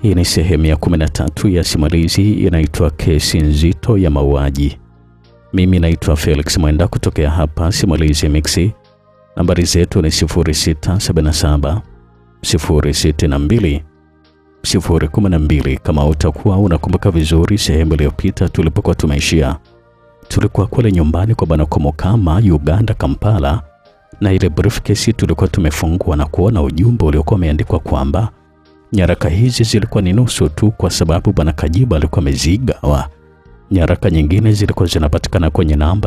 Hii ni sehemu ya 13 ya simulizi inaitwa Kesi Nzito ya Mauaji. Mimi naitwa Felix Mwenda kutokea hapa Simulizi Mixi. Nambari zetu ni 0677 062 012. Kama utakuwa unakumbuka vizuri, sehemu iliyopita tulipokuwa tumeishia, tulikuwa kule nyumbani kwa bwana Komokama, Uganda, Kampala, na ile briefcase tulikuwa tumefungua na kuona ujumbe uliokuwa umeandikwa kwamba nyaraka hizi zilikuwa ni nusu tu, kwa sababu bwana Kajiba alikuwa amezigawa. Nyaraka nyingine zilikuwa zinapatikana kwenye namba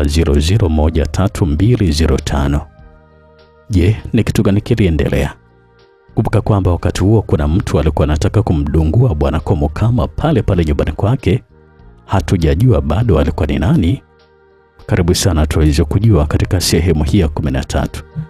001325. Je, ni kitu gani kiliendelea? Kumbuka kwamba wakati huo kuna mtu alikuwa anataka kumdungua bwana Komokama pale pale nyumbani kwake. Hatujajua bado alikuwa ni nani. Karibu sana tuweze kujua katika sehemu hii ya 13.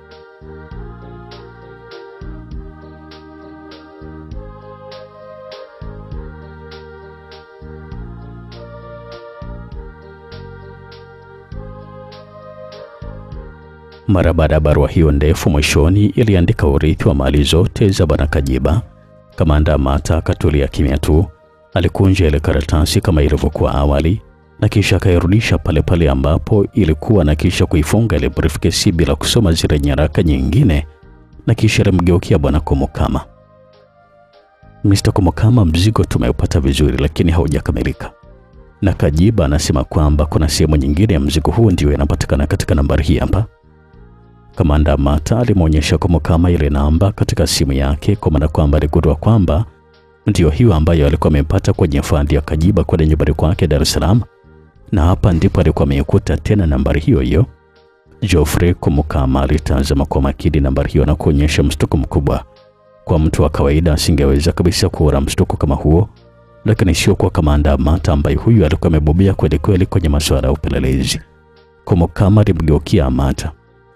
Mara baada ya barua hiyo ndefu mwishoni iliandika urithi wa mali zote za bwana Kajiba. Kamanda Amata akatulia kimya tu, alikunja ile karatasi kama ilivyokuwa awali na kisha akairudisha pale pale ambapo ilikuwa na kisha kuifunga ile briefcase bila kusoma zile nyaraka nyingine, na kisha alimgeukia bwana Komokama. Mr. Komokama, mzigo tumeupata vizuri, lakini haujakamilika, na Kajiba anasema kwamba kuna sehemu nyingine ya mzigo huu ndio inapatikana katika nambari hii hapa. Kamanda Amata alimwonyesha Komokama ile namba katika simu yake, kwa maana kwamba aligundua kwamba ndio hiyo ambayo alikuwa amepata kwenye faili ya Kajiba kwenye nyumbani kwake Dar es Salaam, na hapa ndipo alikuwa ameikuta tena nambari hiyo hiyo. Geoffrey Komokama alitazama kwa makini nambari hiyo na kuonyesha mshtuko mkubwa. Kwa mtu wa kawaida asingeweza kabisa kuona mshtuko kama huo, lakini sio kwa Kamanda Amata ambaye huyu alikuwa amebobea kweli kweli kwenye masuala ya upelelezi. Komokama alimgeukia Amata.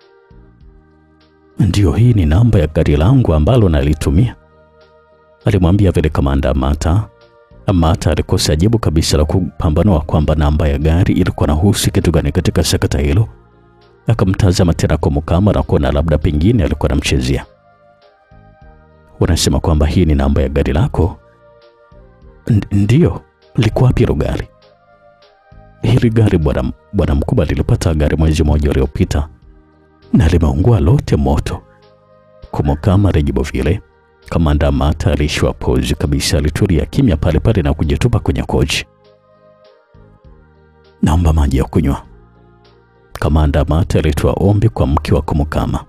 Ndiyo, hii ni namba ya gari langu ambalo nalitumia, alimwambia vile Kamanda Amata. Amata alikosa jibu kabisa la kupambanua kwamba namba ya gari ilikuwa nahusu kitu gani katika sakata hilo. Akamtazama tena Komokama na kuona labda pengine alikuwa anamchezea. Unasema kwamba hii ni namba ya gari lako? Ndiyo. Liko wapi hilo gari? Hili gari bwana bwana mkubwa lilipata gari mwezi mmoja uliopita na limeungua lote moto. Komokama alijibu vile. Kamanda Amata alishwa pozi kabisa, alitulia kimya pale pale na kujitupa kwenye kochi. Naomba maji ya kunywa. Kamanda Amata alitoa ombi kwa mke wa Komokama.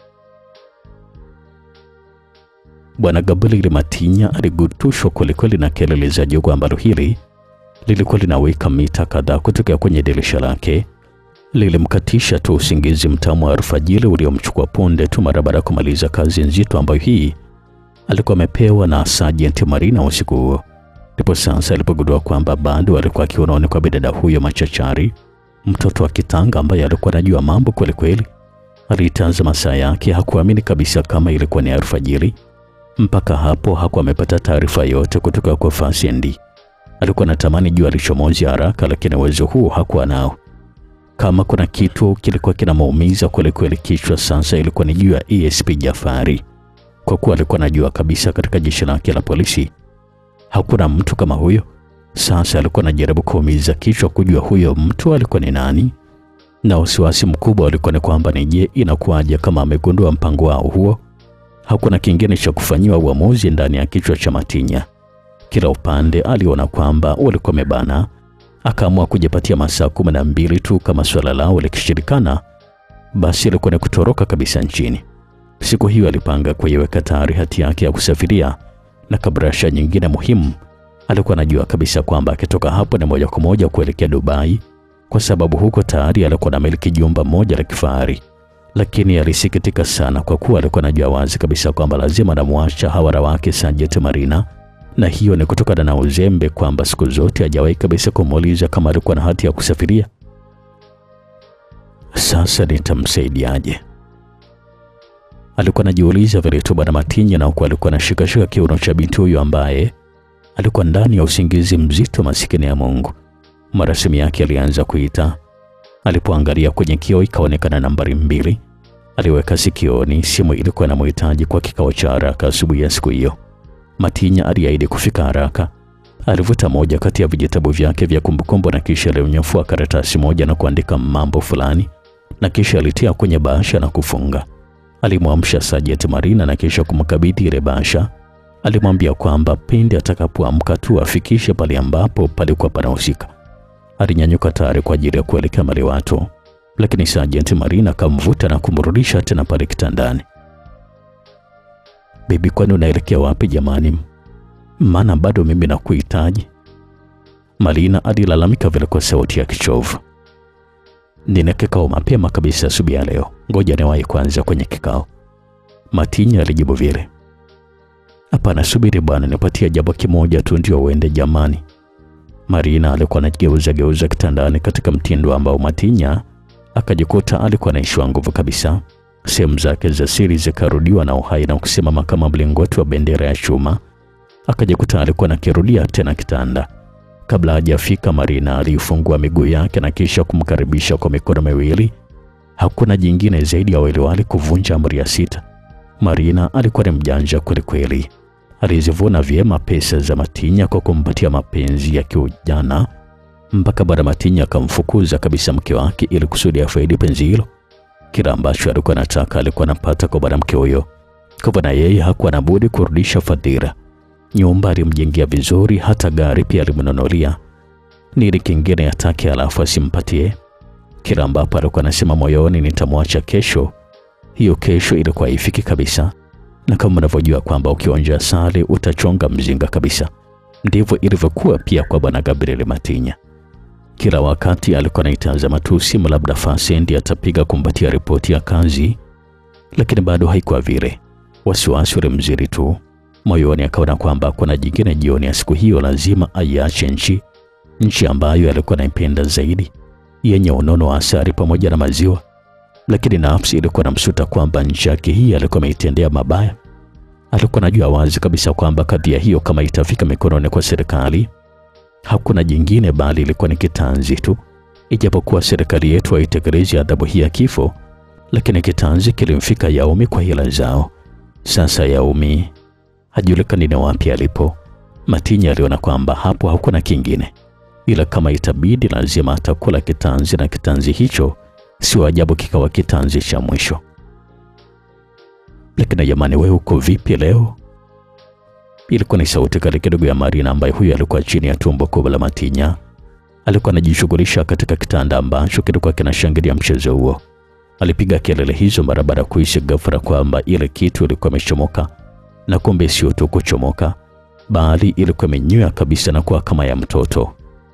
Bwana Gabriel Matinya aligutushwa kwelikweli na kelele za jogo ambalo hili lilikuwa linaweka mita kadhaa kutokea kwenye dirisha lake lilimkatisha tu usingizi mtamu wa alfajiri uliomchukua punde tu mara baada ya kumaliza kazi nzito ambayo hii alikuwa amepewa na Sergeant Marina usiku huo. Ndipo sasa alipogundua kwamba bado alikuwa akiunaoni kwa bidada huyo machachari, mtoto wa kitanga ambaye alikuwa anajua mambo kweli kweli. Alitazama saa yake, hakuamini kabisa kama ilikuwa ni alfajiri. Mpaka hapo hakuwa amepata taarifa yote kutoka kwa Fasiendi. Alikuwa anatamani jua lichomozi haraka, lakini uwezo huo hakuwa nao. Kama kuna kitu kilikuwa kinamuumiza kweli kweli kichwa sasa, ilikuwa ni juu ya ESP Jafari, kwa kuwa alikuwa anajua kabisa katika jeshi lake la polisi hakuna mtu kama huyo. Sasa alikuwa anajaribu kuumiza kichwa kujua huyo mtu alikuwa ni nani, na wasiwasi mkubwa ulikuwa ni kwamba ni je, inakuwaje kama amegundua mpango wao huo? Hakuna kingine cha kufanyiwa uamuzi ndani ya kichwa cha Matinya. Kila upande aliona kwamba walikuwa wamebana akaamua kujipatia masaa kumi na mbili tu. Kama swala lao likishirikana, basi ilikuwa ni kutoroka kabisa nchini. Siku hiyo alipanga kuiweka tayari hati yake ya kusafiria na kabrasha nyingine muhimu. Alikuwa anajua kabisa kwamba akitoka hapo ni moja kwa moja kuelekea Dubai, kwa sababu huko tayari alikuwa na miliki jumba moja la kifahari. Lakini alisikitika sana kwa kuwa alikuwa anajua wazi kabisa kwamba lazima anamwacha hawara wake Sergeant Marina na hiyo ni kutokana na uzembe kwamba siku zote hajawahi kabisa kumuuliza kama alikuwa na hati ya kusafiria. Sasa nitamsaidiaje? Alikuwa anajiuliza vile tu bwana Matinya, na huku alikuwa anashikashika kiuno cha binti huyo ambaye alikuwa ndani ya usingizi mzito, masikini ya Mungu. Mara simu yake alianza kuita. Alipoangalia kwenye kioo ikaonekana nambari mbili. Aliweka sikioni, simu ilikuwa inamhitaji kwa kikao cha haraka asubuhi ya siku hiyo. Matinya aliahidi kufika haraka. Alivuta moja kati ya vijitabu vyake vya kumbukumbu na kisha alinyofua karatasi moja na kuandika mambo fulani na kisha alitia kwenye bahasha na kufunga. Alimwamsha Sajenti Marina na kisha kumkabidhi ile bahasha. Alimwambia kwamba pindi atakapoamka tu afikishe pale ambapo palikuwa panahusika. Alinyanyuka tayari kwa ajili ya kuelekea maliwato, lakini Sajenti Marina akamvuta na kumrudisha tena pale kitandani. Bibi, kwani unaelekea wapi jamani? Maana bado mimi nakuhitaji. Marina alilalamika vile kwa sauti ya kichovu. Nina kikao mapema kabisa asubuhi ya leo, ngoja niwahi kwanza kwenye kikao. Matinya alijibu vile. Hapana, subiri bwana, nipatie jambo kimoja tu ndio uende jamani. Marina alikuwa anageuza geuza kitandani katika mtindo ambao Matinya akajikuta alikuwa anaishiwa nguvu kabisa. Sehemu zake za siri zikarudiwa na uhai na kusimama kama mlingoti wa bendera ya chuma. Akajikuta alikuwa anakirudia tena kitanda. Kabla hajafika, Marina aliifungua miguu yake na kisha kumkaribisha kwa mikono miwili. Hakuna jingine zaidi ya waliwali kuvunja amri ya sita. Marina alikuwa ni mjanja kwelikweli. Alizivuna vyema pesa za Matinya kwa kumpatia mapenzi ya kiujana, mpaka bwana Matinya akamfukuza kabisa mke wake ili kusudi afaidi penzi hilo. Kila ambacho alikuwa anataka alikuwa anapata kwa mwanamke huyo, kwa hivyo na yeye hakuwa na budi kurudisha fadhila. Nyumba alimjengea vizuri, hata gari pia alimnunulia. Nini kingine yatake alafu asimpatie? Kila ambapo alikuwa anasema moyoni, nitamwacha kesho, hiyo kesho ilikuwa haifiki kabisa. Na kama unavyojua kwamba ukionja asali utachonga mzinga kabisa, ndivyo ilivyokuwa pia kwa bwana Gabriel Matinya. Kila wakati alikuwa anaitazama tu simu, labda Fasendi atapiga kumpatia ripoti ya kazi, lakini bado haikuwa vile. Wasiwasi ulimzidi tu moyoni, akaona kwamba kuna jingine jioni ya siku hiyo lazima aiache nchi, nchi ambayo alikuwa anaipenda zaidi, yenye unono wa asali pamoja na maziwa. Lakini nafsi ilikuwa namsuta kwamba nchi yake hii alikuwa ameitendea mabaya. Alikuwa anajua wazi kabisa kwamba kadhia hiyo kama itafika mikononi kwa serikali hakuna jingine bali ilikuwa ni kitanzi tu. Ijapokuwa serikali yetu haitekelezi adhabu hii ya kifo, lakini kitanzi kilimfika Yaumi kwa hila zao. Sasa Yaumi hajulikani ni wapi alipo. Matinya aliona kwamba hapo hakuna kingine, ila kama itabidi lazima atakula kitanzi, na kitanzi hicho sio ajabu kikawa kitanzi cha mwisho. Lakini jamani, wewe uko vipi leo? Ilikuwa ni sauti kali kidogo ya Marina ambaye huyo alikuwa chini ya tumbo kubwa la Matinya. Alikuwa anajishughulisha katika kitanda ambacho kilikuwa kinashangilia mchezo huo. Alipiga kelele hizo mara baada ya kuhisi ghafla kwamba ile kitu ilikuwa imechomoka, na kumbe sio tu kuchomoka, bali ilikuwa imenywea kabisa na kuwa kama ya mtoto.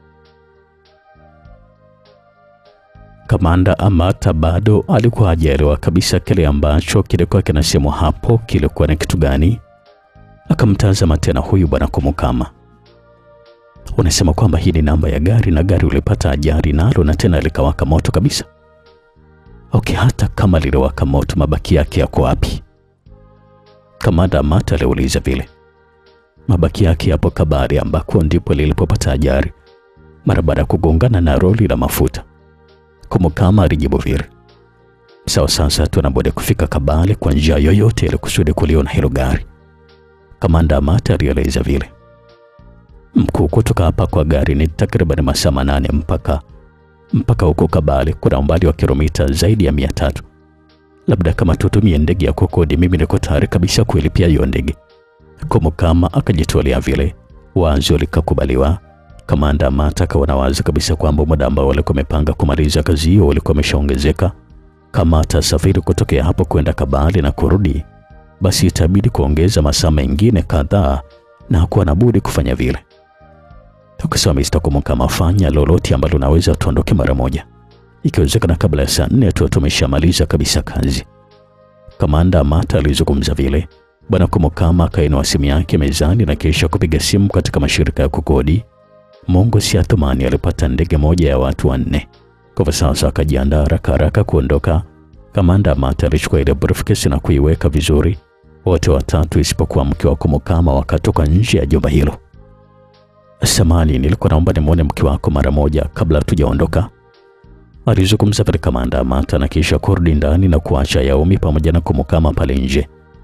Kamanda Amata bado alikuwa hajaelewa kabisa kile ambacho kilikuwa kinasemwa hapo kilikuwa ni kitu gani. Akamtazama tena huyu bwana Kumukama. Unasema kwamba hii ni namba ya gari na gari ulipata ajali nalo na tena likawaka moto kabisa? Okay, hata kama liliwaka moto, mabaki yake yako wapi? Kamanda Amata aliuliza vile. Mabaki yake yapo Kabari, ambako ndipo lilipopata ajali mara baada ya kugongana na roli la mafuta. Kumukama alijibu vile. Sawa, sasa tunabudi kufika Kabale kwa njia yoyote ili kusudi kuliona hilo gari. Kamanda Amata alieleza vile. Mkuu, kutoka hapa kwa gari ni takriban masaa manane mpaka mpaka huko Kabale kuna umbali wa kilomita zaidi ya mia tatu. Labda kama tutumie ndege ya kukodi, mimi niko tayari kabisa kuilipia hiyo ndege. Kumukama akajitolea vile, wazo likakubaliwa. Kamanda Amata akaona wazi kabisa kwamba muda ambao walikuwa wamepanga kumaliza kazi hiyo ulikuwa umeshaongezeka. Kama atasafiri kutokea hapo kwenda Kabale na kurudi, basi itabidi kuongeza masaa mengine kadhaa, na hakuwa na budi kufanya vile. Tukasema Mr. Kumukama, fanya lolote ambalo unaweza tuondoke mara moja, ikiwezekana kabla ya saa nne tu tumeshamaliza kabisa kazi. Kamanda Amata alizungumza vile. Bwana Kumukama akainua simu yake mezani na kisha kupiga simu katika mashirika ya kukodi. Mungu si athumani alipata ndege moja ya watu wanne. Kwa sasa akajiandaa haraka haraka kuondoka. Kamanda Amata alichukua ile briefcase na kuiweka vizuri. Wote watatu isipokuwa mke wa Kumukama wakatoka nje ya jumba hilo. Samani, nilikuwa naomba nimwone mke wako mara moja kabla hatujaondoka, alizungumza vile Kamanda Amata na kisha kurudi ndani na kuacha Yaumi pamoja na Kumukama pale nje.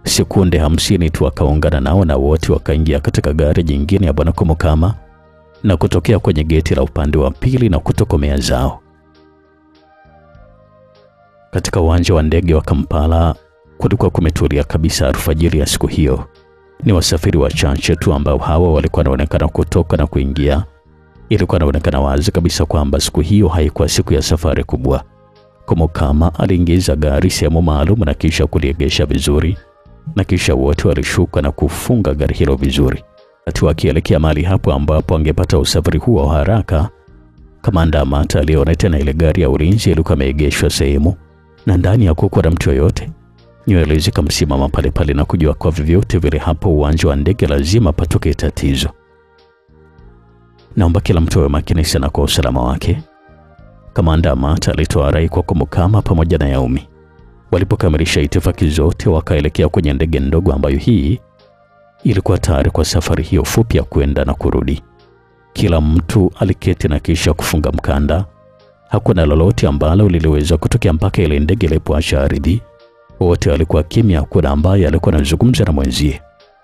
Sekunde hamsini tu akaungana nao na wote wakaingia katika gari jingine ya bwana Komokama na kutokea kwenye geti la upande wa pili na kutokomea zao. Katika uwanja wa ndege wa Kampala kulikuwa kumetulia kabisa alfajiri ya siku hiyo. Ni wasafiri wachache tu ambao hawa walikuwa wanaonekana kutoka na kuingia. Ilikuwa inaonekana wazi kabisa kwamba siku hiyo haikuwa siku ya safari kubwa. Komokama aliingiza gari sehemu maalum na kisha kuliegesha vizuri, na kisha wote walishuka na kufunga gari hilo vizuri, ati wakielekea mahali hapo ambapo angepata usafiri huo wa haraka. Kamanda Amata aliona tena ile gari ya ulinzi ilikuwa imeegeshwa sehemu na ndani hakukuwa na mtu yoyote. Nywele zikamsimama pale pale na kujua kwa vyovyote vile hapo uwanja wa ndege lazima patoke tatizo. Naomba kila mtu awe makini sana kwa usalama wake. Kamanda Amata alitoa rai kwa Komokama pamoja na Yaumi. Walipokamilisha itifaki zote, wakaelekea kwenye ndege ndogo ambayo hii ilikuwa tayari kwa safari hiyo fupi ya kwenda na kurudi. Kila mtu aliketi na kisha kufunga mkanda. Hakuna lolote ambalo liliweza kutokea mpaka ile ndege ilipoacha ardhi. Wote walikuwa kimya, hakuna ambaye alikuwa anazungumza na mwenzie.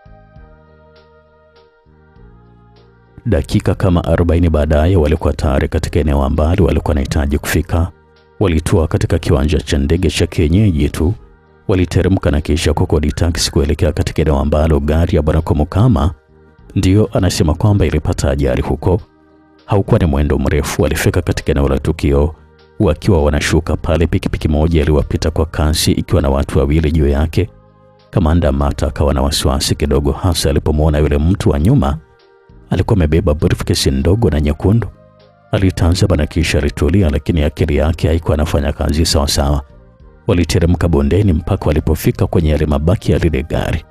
Dakika kama 40 baadaye walikuwa tayari katika eneo ambalo walikuwa wanahitaji kufika. Walitua katika kiwanja cha ndege cha kienyeji tu, waliteremka na kisha kukodi taksi kuelekea katika eneo ambalo gari ya bwana Komokama ndiyo anasema kwamba ilipata ajali huko. Haukuwa ni mwendo mrefu, walifika katika eneo la tukio wakiwa wanashuka pale. Pikipiki moja iliwapita kwa kasi ikiwa na watu wawili juu yake. Kamanda Mata akawa na wasiwasi kidogo, hasa alipomwona yule mtu wa nyuma alikuwa amebeba briefcase ndogo na nyekundu. Alitazama na kisha alitulia, lakini akili yake haikuwa anafanya kazi sawa sawa. Waliteremka bondeni mpaka walipofika kwenye yale mabaki ya lile gari.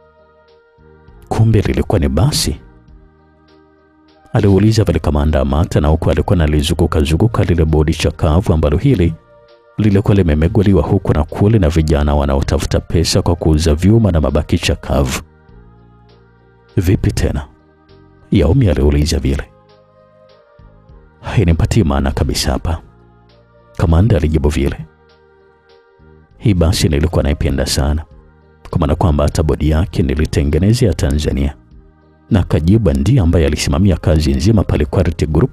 Kumbe lilikuwa ni basi, aliuliza vile kamanda Amata, na huku alikuwa nalizunguka zunguka lile bodi chakavu ambalo hili lilikuwa limemegwaliwa huku na kule na vijana wanaotafuta pesa kwa kuuza vyuma na mabaki chakavu. Vipi tena? Yaumi aliuliza vile. Hainipatii maana kabisa hapa, kamanda alijibu vile. Hii basi nilikuwa naipenda sana, kwa maana kwamba hata bodi yake nilitengenezea Tanzania, na Kajiba ndiye ambaye alisimamia kazi nzima pale Quality Group.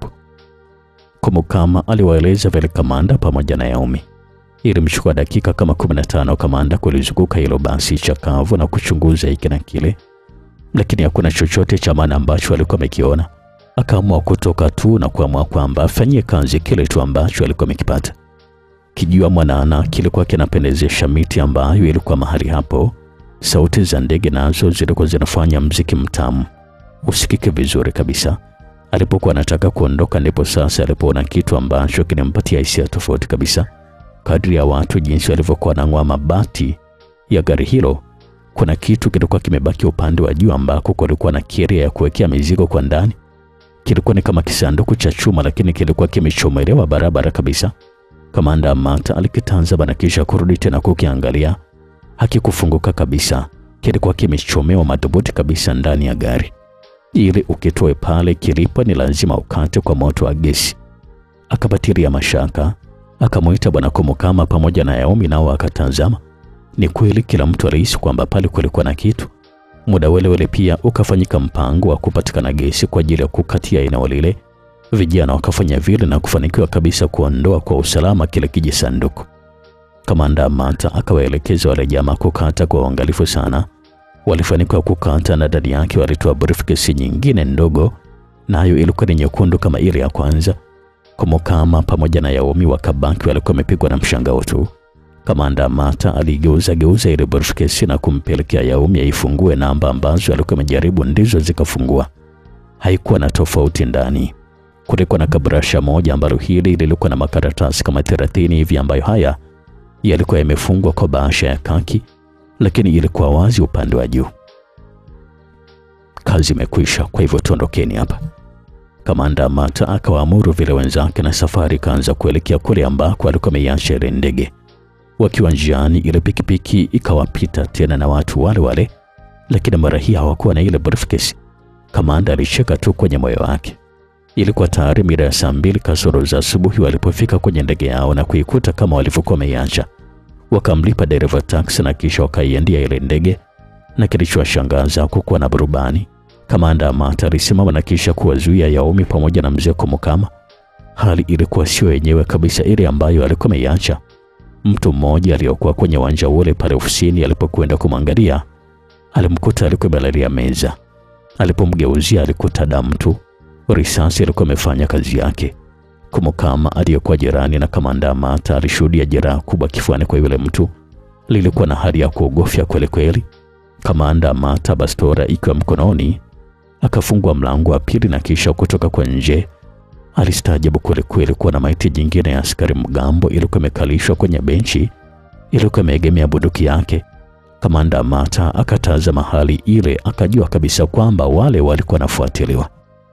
Komokama aliwaeleza vile kamanda pamoja na Yaumi. Ilimchukua dakika kama 15 kamanda kulizunguka hilo basi chakavu na kuchunguza hiki na kile lakini hakuna chochote cha maana ambacho alikuwa amekiona. Akaamua kutoka tu na kuamua kwamba afanyie kazi kile tu ambacho alikuwa amekipata. Kijua mwanana kilikuwa kinapendezesha miti ambayo ilikuwa mahali hapo. Sauti za ndege nazo zilikuwa zinafanya mziki mtamu usikike vizuri kabisa. Alipokuwa anataka kuondoka, ndipo sasa alipoona kitu ambacho kilimpatia hisia tofauti kabisa. Kadri ya watu jinsi walivyokuwa wanang'oa mabati ya gari hilo kuna kitu kilikuwa kimebaki upande wa juu ambako kulikuwa na keria ya kuwekea mizigo kwa ndani. Kilikuwa ni kama kisanduku cha chuma, lakini kilikuwa kimechomelewa barabara kabisa. Kamanda Amata alikitazama na kisha kurudi tena kukiangalia. Hakikufunguka kabisa, kilikuwa kimechomewa madhubuti kabisa ndani ya gari. Ili ukitoe pale kilipo ni lazima ukate kwa moto wa gesi. Akabatilia mashaka, akamwita bwana Komokama pamoja na Yaomi, nao akatazama ni kweli kila mtu alihisi kwamba pale kulikuwa na kitu. Muda wele wele pia ukafanyika mpango wa kupatikana gesi kwa ajili ya kukatia eneo lile. Vijana wakafanya vile na kufanikiwa kabisa kuondoa kwa usalama kile kijisanduku. Kamanda Amata akawaelekeza wale jamaa kukata kwa uangalifu sana. Walifanikiwa kukata na ndani yake walitoa briefcase nyingine ndogo, nayo na ilikuwa ni nyekundu kama ile ya kwanza. Komokama pamoja na Yaomi wakabaki walikuwa wamepigwa na mshangao tu. Kamanda Amata aligeuza geuza ile briefcase na kumpelekea Yaumi aifungue namba ambazo alikuwa amejaribu ndizo zikafungua. Haikuwa na tofauti ndani. Kulikuwa na kabrasha moja ambalo hili lilikuwa na makaratasi kama 30 hivi ambayo haya yalikuwa yamefungwa kwa bahasha ya kaki, lakini ilikuwa wazi upande wa juu. Kazi imekwisha, kwa hivyo tuondokeni hapa. Kamanda Amata akawaamuru vile wenzake, na safari ikaanza kuelekea kule ambako alikuwa ameiacha ile ndege. Wakiwa njiani, ile pikipiki ikawapita tena na watu wale wale, lakini mara hii hawakuwa na ile briefcase. Kamanda alicheka tu kwenye moyo wake. Ilikuwa tayari mida ya saa mbili kasoro za asubuhi walipofika kwenye ndege yao na kuikuta kama walivyokuwa wameiacha. Wakamlipa dereva taksi na kisha wakaiendia ile ndege na kilichowashangaza kukuwa na burubani. Kamanda Amata alisimama na kisha kuwazuia Yaomi pamoja na mzee Komukama. Hali ilikuwa sio yenyewe kabisa ile ambayo alikuwa ameiacha. Mtu mmoja aliyokuwa kwenye uwanja ule pale ofisini alipokwenda kumwangalia alimkuta alikuwa amelalia meza. Alipomgeuzia alikuta damu tu. Risasi ilikuwa imefanya kazi yake. Komukama aliyekuwa jirani na kamanda Amata alishuhudia jeraha kubwa kifuani kwa yule mtu. Lilikuwa na hali ya kuogofya kweli kweli. Kamanda Amata, bastora ikiwa mkononi, akafungua mlango wa pili na kisha kutoka kwa nje. Alistaajabu kweli kweli kuwa maiti jingine ya askari mgambo ilikuwa imekalishwa kwenye benchi, ilikuwa imeegemea bunduki yake. Kamanda Amata akatazama hali ile, akajua kabisa kwamba wale walikuwa wanafuatiliwa.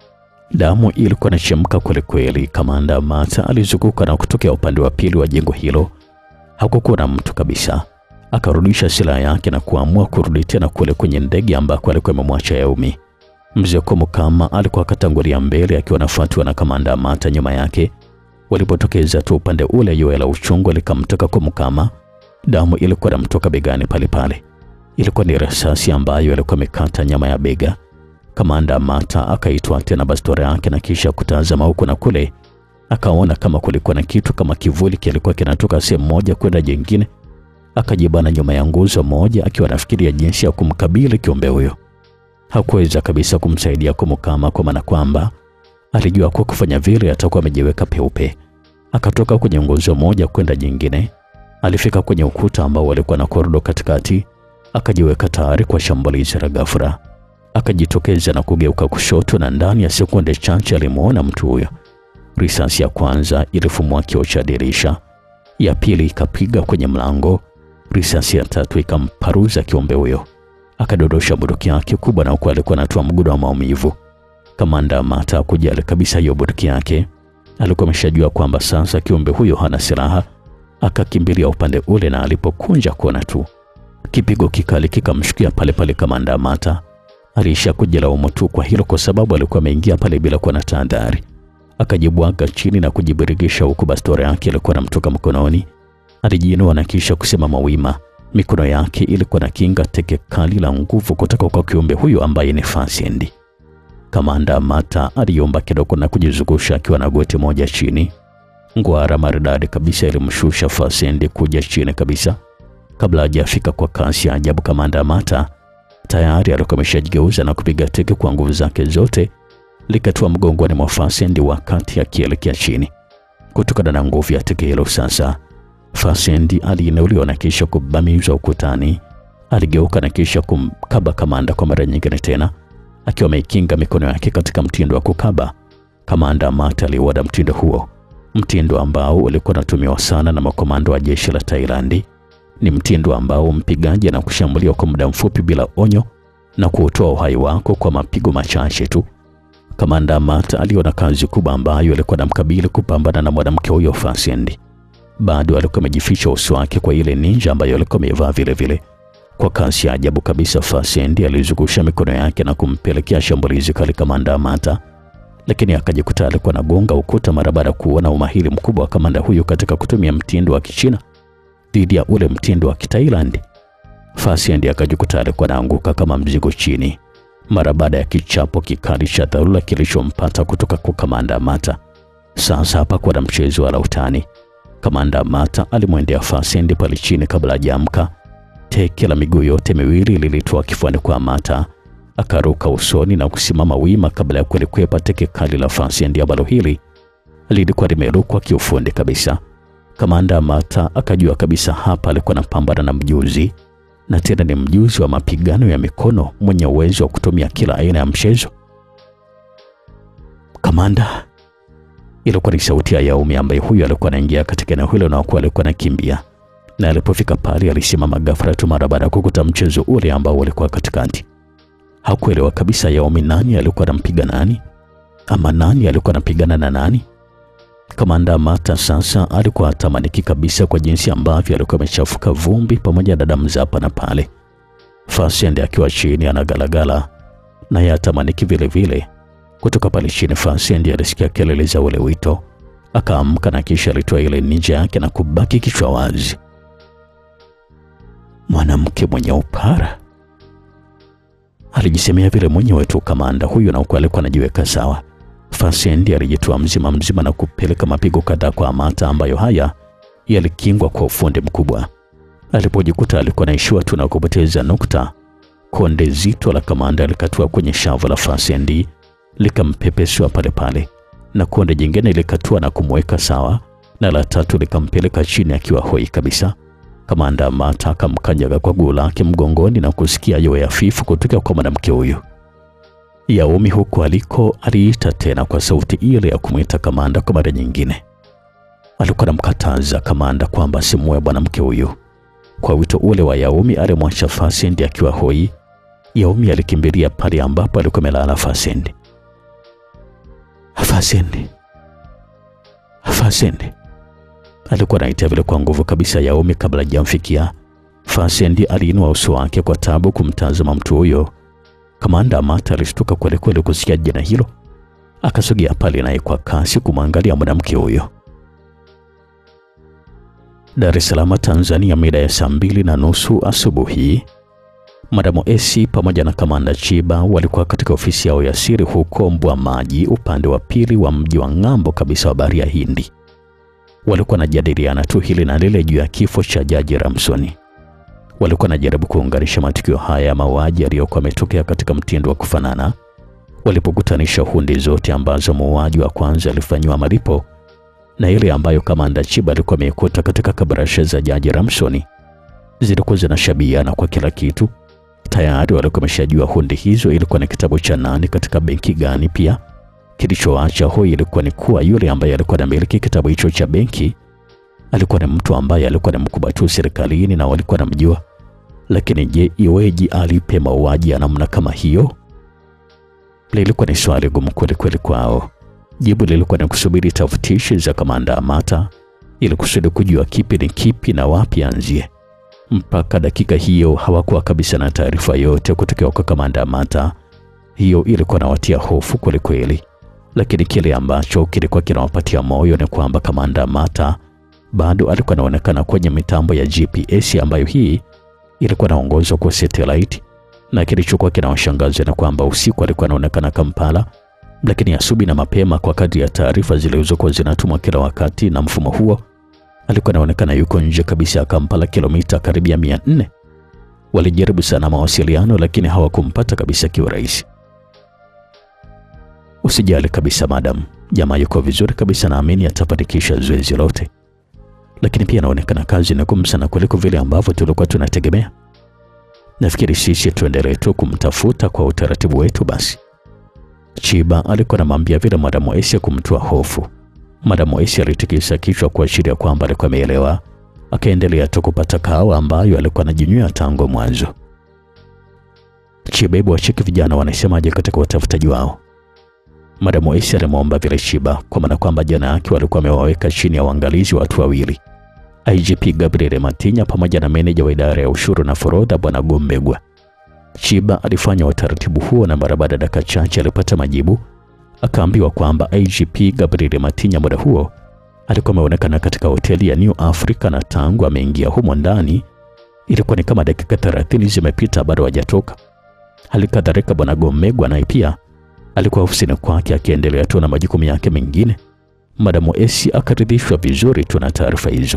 Damu ilikuwa inachemka kweli kweli. Kamanda Amata alizunguka na kutokea upande wa pili wa jengo hilo, hakukuwa na mtu kabisa. Akarudisha silaha yake na kuamua kurudi tena kule kwenye ndege ambako alikuwa amemwacha Yaumi. Mzee Komukama alikuwa akatangulia mbele akiwa anafuatiwa na kamanda Amata nyuma yake. Walipotokeza tu upande ule, yoe la uchungu likamtoka Komukama. Damu ilikuwa inamtoka begani pale pale. Ilikuwa ni risasi ambayo ilikuwa imekata nyama ya bega. Kamanda Amata akaitwa tena bastola yake na kisha kutazama huku na kule, akaona kama kulikuwa na kitu kama kivuli kilikuwa kinatoka sehemu moja kwenda jingine. Akajibana nyuma ya nguzo moja akiwa anafikiria jinsi ya kumkabili kiumbe huyo. Hakuweza kabisa kumsaidia Komukama kwa maana kwamba alijua kwa kufanya vile atakuwa amejiweka peupe. Akatoka kwenye nguzo moja kwenda jingine. Alifika kwenye ukuta ambao walikuwa na korido katikati, akajiweka tayari kwa shambulizi la ghafla. Akajitokeza na kugeuka kushoto, na ndani ya sekunde chache alimuona mtu huyo. Risasi ya kwanza ilifumua kioo cha dirisha, ya pili ikapiga kwenye mlango, risasi ya tatu ikamparuza kiumbe huyo. Akadodosha bunduki yake kubwa, na huku alikuwa anatoa mgudo wa maumivu. Kamanda Amata kujali kabisa hiyo bunduki yake, alikuwa ameshajua kwamba sasa kiumbe huyo hana silaha. Akakimbilia upande ule, na alipokunja kuona tu kipigo kikali kikamshukia pale pale. Kamanda Amata aliisha kujilaumu tu kwa hilo, kwa sababu alikuwa ameingia pale bila kuwa na tahadhari. Akajibwaga chini na kujibirigisha, huku bastola yake ilikuwa namtoka mkononi. Alijiinua na kisha kusimama wima. Mikono yake ilikuwa na kinga teke kali la nguvu kutoka kwa kiumbe huyo ambaye ni Fasendi. Kamanda Amata aliomba kidogo na kujizungusha akiwa na goti moja chini. Ngwara maridadi kabisa ilimshusha Fasendi kuja chini kabisa. Kabla hajafika kwa kasi ya ajabu, Kamanda Amata tayari alikuwa ameshajigeuza na kupiga teke kwa nguvu zake zote, likatua mgongoni mwa Fasendi wakati akielekea chini. Kutokana na nguvu ya teke hilo sasa Fasendi aliinuliwa na kisha kubamizwa ukutani. Aligeuka na kisha kumkaba kamanda kwa mara nyingine tena, akiwa ameikinga mikono yake katika mtindo wa kukaba. Kamanda Amata aliuada mtindo huo, mtindo ambao ulikuwa unatumiwa sana na makomando wa jeshi la Tailandi. Ni mtindo ambao mpigaji anakushambulia kwa muda mfupi bila onyo na kuutoa uhai wako kwa mapigo machache tu. Kamanda Amata aliona kazi kubwa ambayo alikuwa anamkabili kupambana na mwanamke huyo Fasendi bado alikuwa amejificha uso wake kwa ile ninja ambayo alikuwa amevaa vile vile. Kwa kasi ya ajabu kabisa, Fasendi alizungusha mikono yake na kumpelekea shambulizi kali kamanda Amata, lakini akajikuta alikuwa anagonga ukuta mara baada ya kuona umahiri mkubwa wa kamanda huyo katika kutumia mtindo wa Kichina dhidi ya ule mtindo wa Kitailand. Fasendi akajikuta alikuwa anaanguka kama mzigo chini mara baada ya kichapo kikali cha dharura kilichompata kutoka kwa kamanda Amata. Sasa hapakuwa na mchezo wala utani. Kamanda Amata alimwendea Fasendi pale chini kabla hajaamka. Teke la miguu yote miwili lilitoa kifuani kwa Amata, akaruka usoni na kusimama wima kabla ya kulikwepa teke kali la Fasendi ambalo hili lilikuwa limerukwa kiufundi kabisa. Kamanda Amata akajua kabisa hapa alikuwa anapambana na mjuzi, na tena ni mjuzi wa mapigano ya mikono mwenye uwezo wa kutumia kila aina ya mchezo. Kamanda ilikuwa ni sauti ya Yaumi ambaye huyo alikuwa anaingia katika eneo hilo na kuwa alikuwa anakimbia, na alipofika pale alisimama ghafla tu mara baada ya kukuta mchezo ule ambao ulikuwa katikati. Hakuelewa kabisa Yaumi nani alikuwa anampiga nani, ama nani alikuwa anapigana na nani. Kamanda Amata sasa alikuwa atamaniki kabisa kwa jinsi ambavyo alikuwa amechafuka vumbi pamoja na damu za hapa na pale. Fasendi akiwa chini anagalagala naye atamaniki vile vile. Kutoka pale chini Fasendi alisikia kelele za ule wito, akaamka na kisha alitoa ile ninja yake na kubaki kichwa wazi. Mwanamke mwenye upara Alijisemea vile mwenyewe tu kamanda huyu, na huku alikuwa anajiweka sawa. Fasendi alijitoa mzima mzima na kupeleka mapigo kadhaa kwa Amata, ambayo haya yalikingwa kwa ufundi mkubwa. Alipojikuta alikuwa naishiwa tu na kupoteza nukta, konde zito la kamanda likatua kwenye shavu la Fasendi likampepeswa pale pale, na konde jingine likatua na kumweka sawa, na la tatu likampeleka chini akiwa hoi kabisa. Kamanda Amata akamkanyaga kwa guu lake mgongoni na kusikia yowe hafifu kutoka kwa mwanamke huyu. Yaumi huko aliko aliita tena kwa sauti ile ya kumwita kamanda kwa mara nyingine. Alikuwa anamkataza kamanda kwamba simue mwanamke huyu. Kwa wito ule wa Yaumi alimwacha Fasendi akiwa hoi. Yaumi alikimbilia pale ambapo alikuwa amelala Fasendi. Fasendi, Fasendi, alikuwa anaita vile kwa nguvu kabisa Yaumi kabla hajamfikia. Fasendi aliinua uso wake kwa tabu kumtazama mtu huyo. Kamanda Amata alishtuka kweli kweli kusikia jina hilo, akasogea pale naye kwa kasi kumwangalia mwanamke huyo. Dar es Salaam, Tanzania, mida ya saa mbili na nusu asubuhi, Madamu Esi pamoja na Kamanda Chiba walikuwa katika ofisi yao ya siri huko Mbwa Maji, upande wa pili wa mji wa ng'ambo kabisa wa bahari ya Hindi. Walikuwa wanajadiliana tu hili na lile juu ya kifo cha Jaji Ramsoni. Walikuwa wanajaribu kuunganisha matukio haya ya mauaji yaliyokuwa yametokea katika mtindo wa kufanana, walipokutanisha hundi zote ambazo muuaji wa kwanza alifanyiwa malipo na ile ambayo Kamanda Chiba alikuwa ameikuta katika kabrasha za Jaji Ramsoni zilikuwa zinashabihiana kwa kila kitu. Tayari walikuwa wameshajua hundi hizo ilikuwa ni kitabu cha nani katika benki gani. Pia kilichoacha hoi ilikuwa ni kuwa yule ambaye alikuwa anamiliki kitabu hicho cha benki alikuwa ni mtu ambaye alikuwa ni mkubwa tu serikalini na walikuwa namjua. Lakini je, iweje alipe mauaji ya namna kama hiyo? Lilikuwa ni swali gumu kweli kweli kwao. Jibu lilikuwa ni kusubiri tafutishi za Kamanda Amata ili kusudi kujua kipi ni kipi na wapi anzie. Mpaka dakika hiyo hawakuwa kabisa na taarifa yote kutoka kwa Kamanda Amata. Hiyo ilikuwa nawatia hofu kweli kweli, lakini kile ambacho kilikuwa kinawapatia moyo ni kwamba Kamanda Amata bado alikuwa anaonekana kwenye mitambo ya GPS ambayo hii ilikuwa inaongozwa kwa satellite, na kilichokuwa kinawashangaza ni kwamba usiku alikuwa anaonekana Kampala, lakini asubuhi na mapema, kwa kadri ya taarifa zilizokuwa zinatumwa kila wakati na mfumo huo, alikuwa anaonekana yuko nje kabisa ya Kampala, kilomita karibia mia nne. Walijaribu sana mawasiliano, lakini hawakumpata kabisa kiurahisi. Usijali kabisa madam, jamaa yuko vizuri kabisa, naamini atafanikisha zoezi lote lakini pia inaonekana kazi ni ngumu sana kuliko vile ambavyo tulikuwa tunategemea. Nafikiri sisi tuendelee tu kumtafuta kwa utaratibu wetu basi. Chiba alikuwa anamwambia vile Madamu Esi kumtoa hofu. Madamu Esi alitikisa kichwa kuashiria kwamba alikuwa ameelewa, akaendelea tu kupata kahawa ambayo alikuwa anajinywea tangu mwanzo. Chiba, hebu wacheki vijana wanasemaje katika utafutaji wao. Madamu Esi alimwomba vile Chiba, kwa maana kwamba jana yake walikuwa wamewaweka chini ya uangalizi watu wawili, IGP Gabriel Matinya pamoja na meneja wa idara ya ushuru na forodha Bwana Gombegwa. Chiba alifanya utaratibu huo na mara baada ya dakika chache alipata majibu, akaambiwa kwamba IGP Gabriel Matinya muda huo alikuwa ameonekana katika hoteli ya New Africa na tangu ameingia humo ndani ilikuwa ni kama dakika 30 zimepita bado hajatoka. Hali kadhalika Bwana Gombegwa naye pia alikuwa ofisini kwake akiendelea tu na majukumu yake mengine. Madamu Esi akaridhishwa vizuri tu na taarifa hizo.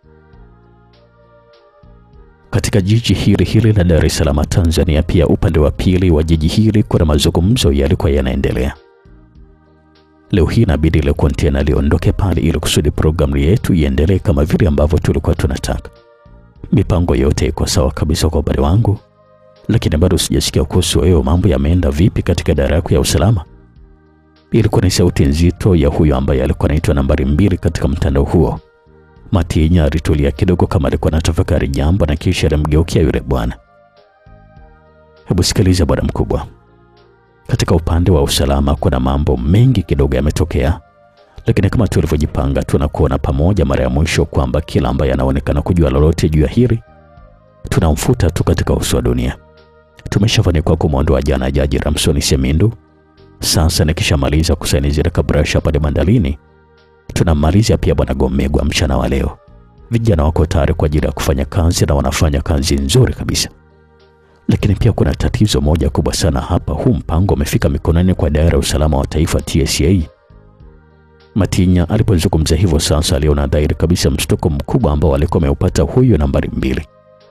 Katika jiji hili hili la Dar es Salaam, Tanzania, pia upande wa pili wa jiji hili kuna mazungumzo yalikuwa yanaendelea. Leo hii inabidi ile kontena liondoke pale ili kusudi programu yetu iendelee kama vile ambavyo tulikuwa tunataka. Mipango yote iko sawa kabisa kwa upande wangu lakini bado sijasikia kuhusu wewe, mambo yameenda vipi katika idara yako ya usalama? Ilikuwa ni sauti nzito ya huyo ambaye alikuwa anaitwa nambari mbili katika mtandao huo. Matinya alitulia kidogo kama alikuwa anatafakari jambo na kisha alimgeukia yule bwana. Hebu sikiliza bwana mkubwa, katika upande wa usalama kuna mambo mengi kidogo yametokea, lakini kama tulivyojipanga, tunakuona pamoja mara ya mwisho kwamba kila ambaye anaonekana kujua lolote juu ya hili tunamfuta tu katika uso wa dunia. Tumeshafanikiwa kumwondoa jana Jaji Ramsoni Semindu. Sasa nikishamaliza kusaini zile kabrasha pale bandalini, tunamalizia pia bwana Gomegwa mchana wa leo. Vijana wako tayari kwa ajili ya kufanya kazi na wanafanya kazi nzuri kabisa, Lakini pia kuna tatizo moja kubwa sana hapa. Huu mpango umefika mikononi kwa idara ya usalama wa taifa TSA. Matinya alipozungumza hivyo sasa, aliona dhahiri kabisa mshtuko mkubwa ambao alikuwa ameupata huyo nambari mbili.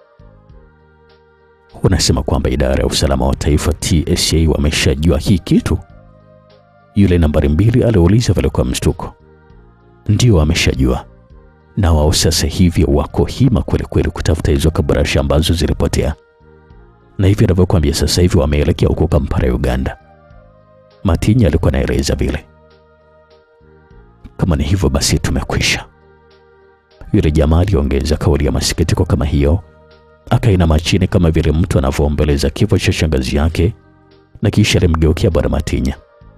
Unasema kwamba idara ya usalama wa taifa TSA wameshajua hii kitu? Yule nambari mbili aliuliza vile kwa mshtuko. Ndio, wameshajua na wao sasa hivi wako hima kweli kweli kutafuta hizo kabrasha ambazo zilipotea, na hivi anavyokuambia sasa hivi wameelekea huko Kampala, Uganda. Matinya alikuwa anaeleza vile. Kama ni hivyo basi tumekwisha. Yule jamaa aliongeza kauli ya masikitiko kama hiyo, akainama chini kama vile mtu anavyoomboleza kifo cha shangazi yake, na kisha alimgeukia bwana Matinya.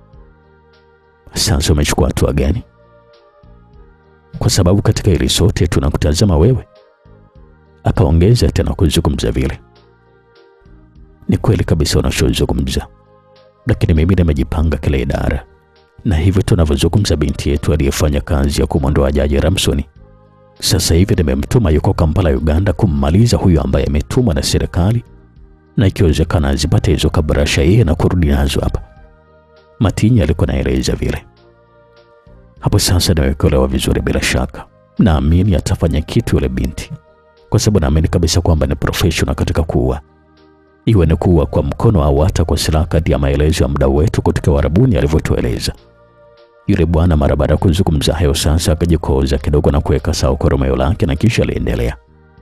Sasa umechukua hatua gani? Kwa sababu katika hili sote tunakutazama wewe. Akaongeza tena kuzungumza vile. Ni kweli kabisa unachozungumza, lakini mimi nimejipanga kila idara, na hivyo tunavyozungumza, binti yetu aliyefanya kazi ya kumwondoa Jaji Ramson sasa hivi nimemtuma yuko Kampala, Uganda, kummaliza huyu ambaye ametumwa na serikali, na ikiwezekana azipate hizo kabrasha yeye na kurudi nazo hapa. Matinya alikuwa naeleza vile. Hapo sasa nimekuelewa vizuri. Bila shaka naamini atafanya kitu yule binti, kwa sababu naamini kabisa kwamba ni professional katika kuua, iwe ni kuua kwa mkono au hata kwa silaha, kati ya maelezo ya mdau wetu kutoka Warabuni alivyotueleza. Yule bwana mara baada ya kuzungumza hayo sasa akajikoza kidogo na kuweka sawa koromeo lake na kisha aliendelea.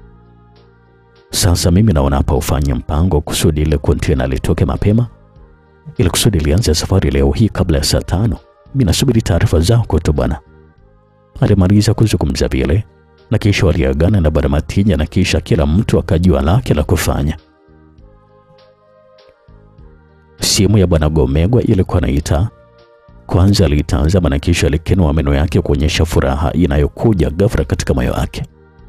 Sasa mimi naona hapa ufanye mpango kusudi ile kontena litoke mapema ili kusudi lianze safari leo hii kabla ya saa tano. Mimi nasubiri taarifa zako tu bwana. Alimaliza kuzungumza vile na kisha waliagana na bwana Matinya na kisha kila mtu akajua lake la kufanya. Simu ya bwana Gomegwa ilikuwa naita kwanza alitazama na kisha alikenua meno yake kuonyesha furaha inayokuja ghafla katika moyo wake.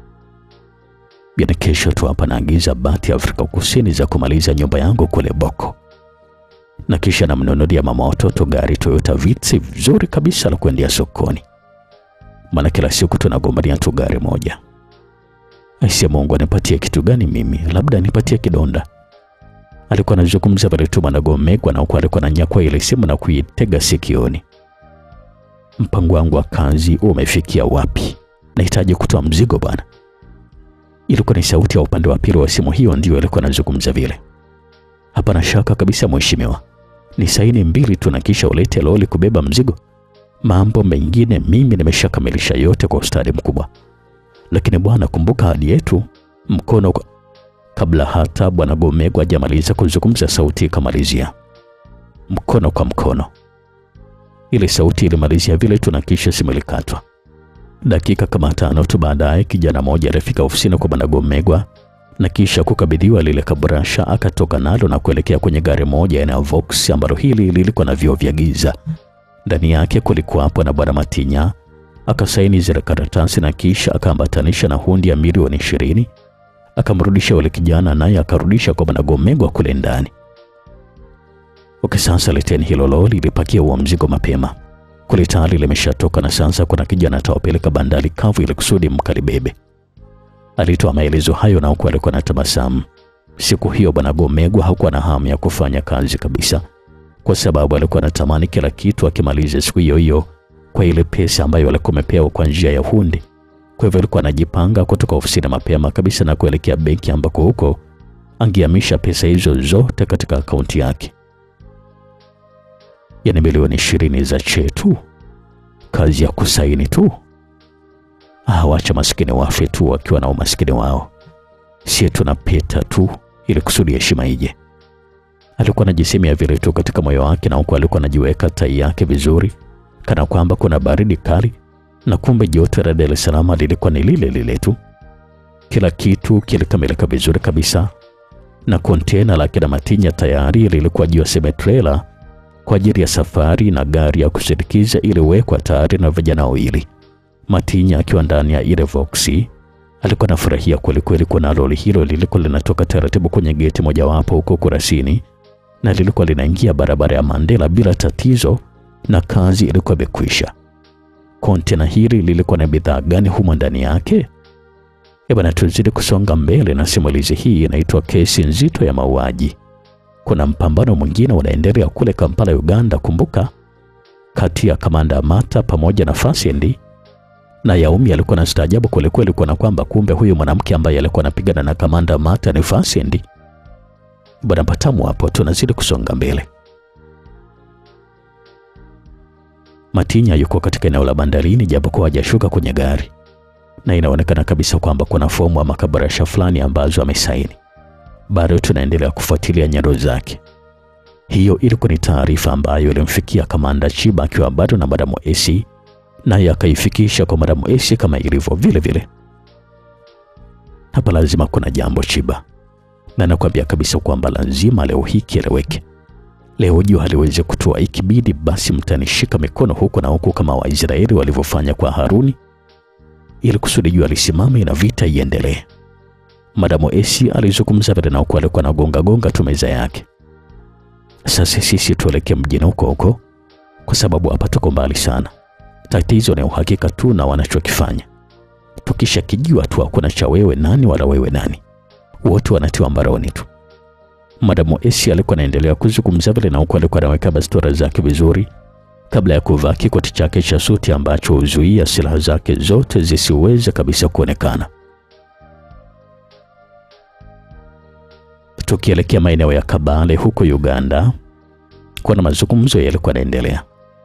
Bwana, kesho tu hapa naagiza bati ya Afrika Kusini za kumaliza nyumba yangu kule Boko, na kisha namnunulia mama watoto gari Toyota Vitz vizuri kabisa la kuendea sokoni, maana kila siku tunagombania tu gari moja. Aisee, Mungu anipatie kitu gani mimi? Labda anipatie kidonda. Alikuwa anazungumza pale tu bwana Gomegwa, na huku alikuwa ananyakua ile simu na kuitega sikioni. Mpango wangu wa kazi umefikia wapi? Nahitaji kutoa mzigo bwana. Ilikuwa ni sauti ya upande wa pili wa simu hiyo, ndio alikuwa anazungumza vile. Hapana shaka kabisa mheshimiwa, ni saini mbili tu na kisha ulete loli kubeba mzigo. Mambo mengine mimi nimeshakamilisha yote kwa ustadi mkubwa, lakini bwana, kumbuka hadi yetu mkono kwa... Kabla hata bwana Gomegwa hajamaliza kuzungumza, sauti ikamalizia mkono kwa mkono. Ile sauti ilimalizia vile tu na kisha simu ilikatwa. Dakika kama tano tu baadaye, kijana mmoja alifika ofisini kwa bwana Gomegwa na kisha kukabidhiwa lile kabrasha, akatoka nalo na kuelekea kwenye gari moja aina ya Vox ambalo hili lilikuwa na vioo vya giza. Ndani yake kulikuwapo na bwana Matinya. Akasaini zile karatasi na kisha akaambatanisha na hundi ya milioni ishirini akamrudisha yule kijana, naye akarudisha kwa bwana Gomegwa kule ndani. Okay, sasa leteni hilo lori lipakia huo mzigo mapema. Kule tayari limeshatoka na sasa kuna kijana atawapeleka bandari kavu ili kusudi mkalibebe. Alitoa maelezo hayo na huku alikuwa na tabasamu. Siku hiyo bwana Gomegwa hakuwa na hamu ya kufanya kazi kabisa, kwa sababu alikuwa anatamani kila kitu akimaliza siku hiyo hiyo kwa ile pesa ambayo alikuwa amepewa kwa njia ya hundi. Kwa hivyo alikuwa anajipanga kutoka ofisini mapema kabisa na kuelekea benki ambako huko angehamisha pesa hizo zote katika akaunti yake. Yaani milioni ishirini za chetu, kazi ya kusaini tu. Ah, wacha maskini wafe tu wakiwa na umaskini wao, sie tunapita tu ili kusudi heshima ije. Alikuwa anajisemea vile tu katika moyo wake, na huku alikuwa anajiweka tai yake vizuri, kana kwamba kuna baridi kali na kumbe joto la Dar es Salaam lilikuwa ni lile lile tu. Kila kitu kilikamilika vizuri kabisa, na kontena la kina Matinya tayari lilikuwa juu ya semetrela kwa ajili ya safari, na gari ya kusindikiza iliwekwa tayari na vijana wawili. Matinya akiwa ndani ya ile voksi alikuwa anafurahia kwelikweli, kuna lori hilo lilikuwa linatoka taratibu kwenye geti mojawapo huko Kurasini, na lilikuwa linaingia barabara ya Mandela bila tatizo, na kazi ilikuwa imekwisha. Kontena hili lilikuwa na bidhaa gani humo ndani yake? E bwana, tuzidi kusonga mbele na simulizi hii inaitwa kesi nzito ya mauaji. Kuna mpambano mwingine unaendelea kule Kampala, Uganda. Kumbuka, kati ya kamanda Amata pamoja na Fasiendi na Yaumi alikuwa na staajabu kwelikweli kuona kwamba kumbe huyu mwanamke ambaye alikuwa anapigana na kamanda Amata ni Fasiendi. Bwana patamu hapo, tunazidi kusonga mbele. Matinya yuko katika eneo la bandarini japokuwa hajashuka kwenye gari, na inaonekana kabisa kwamba kuna fomu ama kabarasha fulani ambazo amesaini. Bado tunaendelea kufuatilia nyaro zake. Hiyo ilikuwa ni taarifa ambayo ilimfikia kamanda Chiba akiwa bado na Madamu Esi, naye akaifikisha kwa Madamu Esi kama ilivyo vile vile. Hapa lazima kuna jambo Chiba, na nakwambia kabisa kwamba lazima leo hii kieleweke. Leo jua haliwezi kutua, ikibidi basi mtanishika mikono huku na huku kama Waisraeli walivyofanya kwa Haruni, ili kusudi jua lisimame na vita iendelee. Madamu Esi alizungumza vile na huku alikuwa anagonga gonga tu meza yake. Sasa sisi tuelekee mjini huko huko, kwa sababu hapa tuko mbali sana. Tatizo ni uhakika tu na wanachokifanya. Tukisha kijua tu hakuna cha wewe nani wala wewe nani, wote wanatiwa mbaroni tu. Madamu Esi alikuwa anaendelea kuzungumza vile na huku alikuwa anaweka bastora zake vizuri kabla ya kuvaa kikoti chake cha suti ambacho huzuia silaha zake zote zisiweze kabisa kuonekana. Tukielekea maeneo ya Kabale huko Uganda, kuna mazungumzo yalikuwa yanaendelea.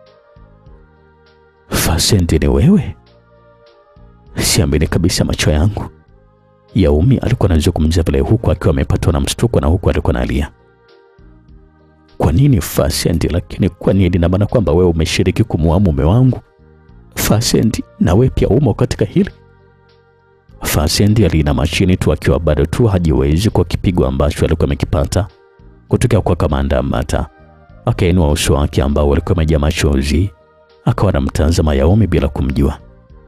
Fasenti, ni wewe? Siamini kabisa macho yangu. Yaumi alikuwa anazungumza vile huku akiwa amepatwa na mshtuko na huku alikuwa analia. Kwa nini Fasenti? Lakini kwa nini? Na maana kwamba wewe umeshiriki kumuua mume wangu Fasenti, na wewe pia umo katika hili. Fasenti aliinama chini tu akiwa bado tu hajiwezi kwa kipigo ambacho alikuwa amekipata kutoka kwa kamanda Amata. Akainua uso wake ambao ulikuwa umejaa machozi, akawa anamtazama Yaumi bila kumjua.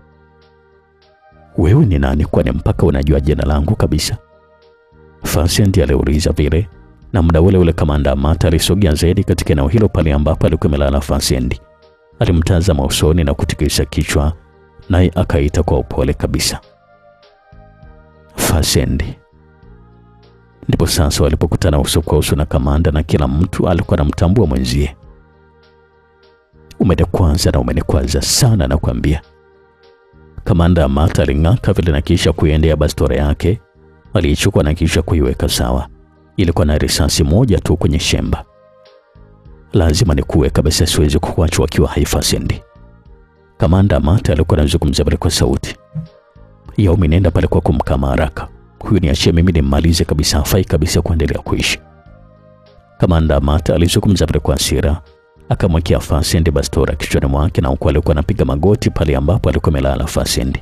Wewe ni nani kwani mpaka unajua jina langu kabisa? Fasenti aliuliza vile, na muda ule ule kamanda Amata alisogea zaidi katika eneo hilo pale ambapo alikuwa amelala Fasenti. Alimtazama usoni na kutikisa kichwa, naye akaita kwa upole kabisa, Fasenti. Ndipo sasa walipokutana uso kwa uso na kamanda, na kila mtu alikuwa anamtambua mwenzie. Umenikwaza na umenikwaza sana, nakwambia. Kamanda Amata aling'aka vile na kisha kuiendea bastora yake, aliichukua na kisha kuiweka sawa. Ilikuwa na risasi moja tu kwenye shemba. Lazima nikuwe kabisa, siwezi kukuacha wakiwa hai Fasenti. Kamanda Amata alikuwa anazungumza pale kwa sauti. Yaumi, nenda pale kwa kumkama haraka huyu, niachie mimi nimmalize kabisa, hafai kabisa kuendelea kuishi. Kamanda Amata alizungumza pale kwa hasira, akamwekea Fasenti bastora kichwani mwake, na huku alikuwa anapiga magoti pale ambapo alikuwa amelala Fasenti.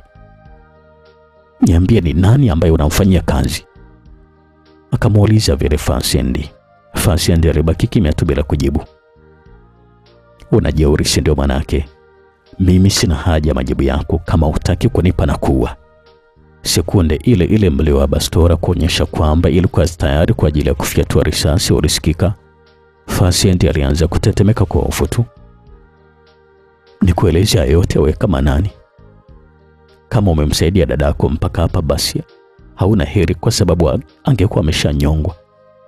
Niambie, ni nani ambaye unamfanyia kazi? Akamuuliza vile Fasenti. Fasenti alibaki kimya tu bila kujibu. Unajeuri, si ndio? Manake mimi sina haja ya majibu yako. Kama hutaki kunipa na kuwa. Sekunde ile ile mlio wa bastora kuonyesha kwamba ilikuwa tayari kwa ajili ya kufyatua risasi ulisikika. Fasenti alianza kutetemeka kwa hofu tu. Nikueleza yote we kama nani? Kama umemsaidia dadako mpaka hapa, basi hauna heri, kwa sababu angekuwa ameshanyongwa.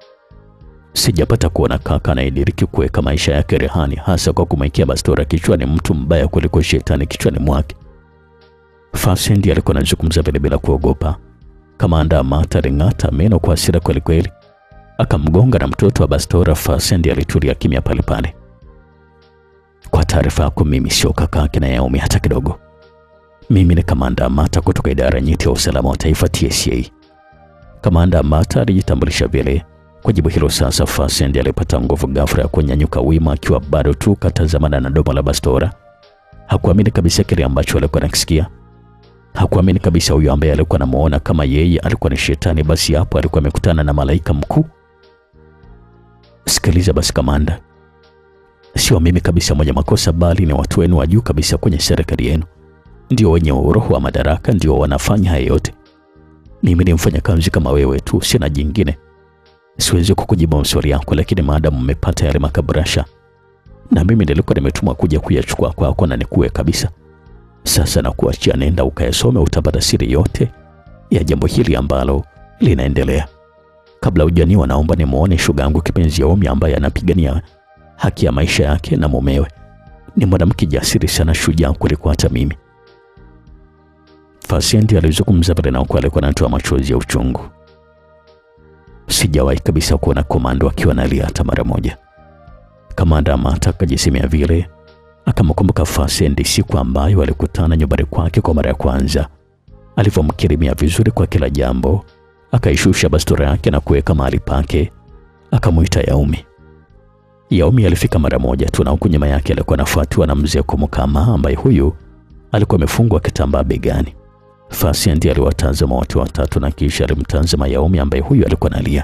Sijapata kuona kaka anayediriki kuweka maisha yake rehani, hasa kwa kumwekea bastora kichwani mtu mbaya kuliko shetani kichwani mwake. Fasenti alikuwa anazungumza vile bila kuogopa. Kamanda Amata aling'ata meno kwa hasira kweli kweli, akamgonga na mtoto wa bastora. Fasenti alitulia kimya pale pale. Kwa taarifa yako, mimi sio kaka yake na Yaumi hata kidogo. Mimi ni Kamanda Amata kutoka idara nyeti ya usalama wa taifa TSA. Kamanda Amata alijitambulisha vile. Kwa jibu hilo sasa, Fasenti alipata nguvu ghafla ya kunyanyuka wima, akiwa bado tu katazamana na domo la bastora. Hakuamini kabisa kile ambacho alikuwa anakisikia. Hakuamini kabisa huyo ambaye alikuwa anamuona kama yeye alikuwa ni shetani, basi hapo alikuwa amekutana na malaika mkuu. Sikiliza basi kamanda, sio mimi kabisa mwenye makosa, bali ni watu wenu wa juu kabisa kwenye serikali yenu ndio wenye uroho wa madaraka, ndio wanafanya haya yote. Mimi ni mfanyakazi kama wewe tu, sina jingine. Siwezi kukujibu maswali yako, lakini maadamu mmepata yale makabrasha na mimi nilikuwa nimetumwa kuja kuyachukua kwako na nikuwe kabisa. Sasa nakuachia, nenda ukayasome, utapata siri yote ya jambo hili ambalo linaendelea. Kabla hujaniwa, naomba nimwone shoga yangu kipenzi Yaomi ambaye anapigania haki ya maisha yake na mumewe. Ni mwanamke jasiri sana, shujaa kuliko hata mimi. Fasiendi alizungumza pale na huku alikuwa anatoa machozi ya uchungu. Sijawahi kabisa kuona komando akiwa analia hata mara moja. Kamanda Amata akajisemea vile, akamkumbuka Fasiendi siku ambayo alikutana nyumbani kwake kwa mara ya kwanza, alivyomkirimia vizuri kwa kila jambo, akaishusha bastura yake na kuweka mahali pake, akamwita Yaumi. Yaumi alifika mara moja tu, na huku nyuma yake alikuwa anafuatiwa na mzee Komukama ambaye huyu alikuwa amefungwa kitambaa begani. Fasiendi aliwatazama watu watatu na kisha alimtazama Yaumi ambaye huyu alikuwa analia.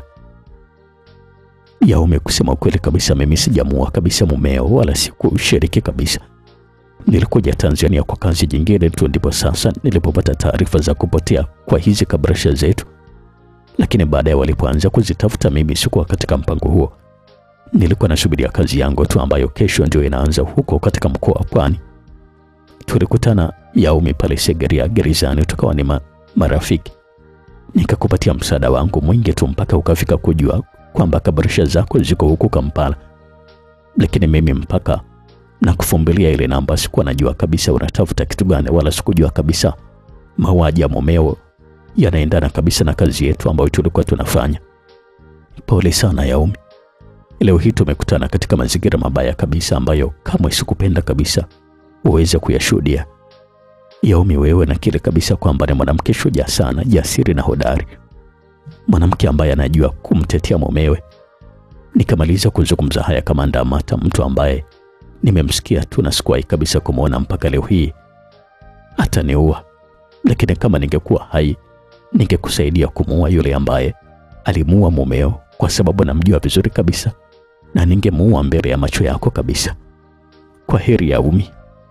Yaumi, kusema ukweli kabisa, mimi sijamuua kabisa mumeo wala sikushiriki kabisa. Nilikuja Tanzania kwa kazi jingine tu, ndipo sasa nilipopata taarifa za kupotea kwa hizi kabrasha zetu, lakini baadaye walipoanza kuzitafuta, mimi sikuwa katika mpango huo. Nilikuwa nasubiria kazi yangu tu ambayo kesho ndio inaanza huko katika mkoa wa Pwani. Tulikutana Yaumi pale Segerea gerezani, tukawa ni ma, marafiki. Nikakupatia msaada wangu mwingi tu mpaka ukafika kujua kwamba kabarisha zako ziko huku Kampala, lakini mimi mpaka na kufumbilia ile namba sikuwa najua kabisa unatafuta kitu gani, wala sikujua kabisa mauaji ya mumeo yanaendana kabisa na kazi yetu ambayo tulikuwa tunafanya. Pole sana Yaumi, leo hii tumekutana katika mazingira mabaya kabisa ambayo kamwe sikupenda kabisa uweze kuyashuhudia. Yaumi, wewe nakiri kabisa kwamba ni mwanamke shujaa sana, jasiri na hodari, mwanamke ambaye anajua kumtetea mumewe. Nikamaliza kuzungumza haya, Kamanda Amata, mtu ambaye nimemsikia tu na sikuwahi kabisa kumwona mpaka leo hii, ataniua. Lakini kama ningekuwa hai, ningekusaidia kumuua yule ambaye alimuua mumeo, kwa sababu namjua vizuri kabisa, na ningemuua mbele ya macho yako kabisa. Kwa heri Yaumi.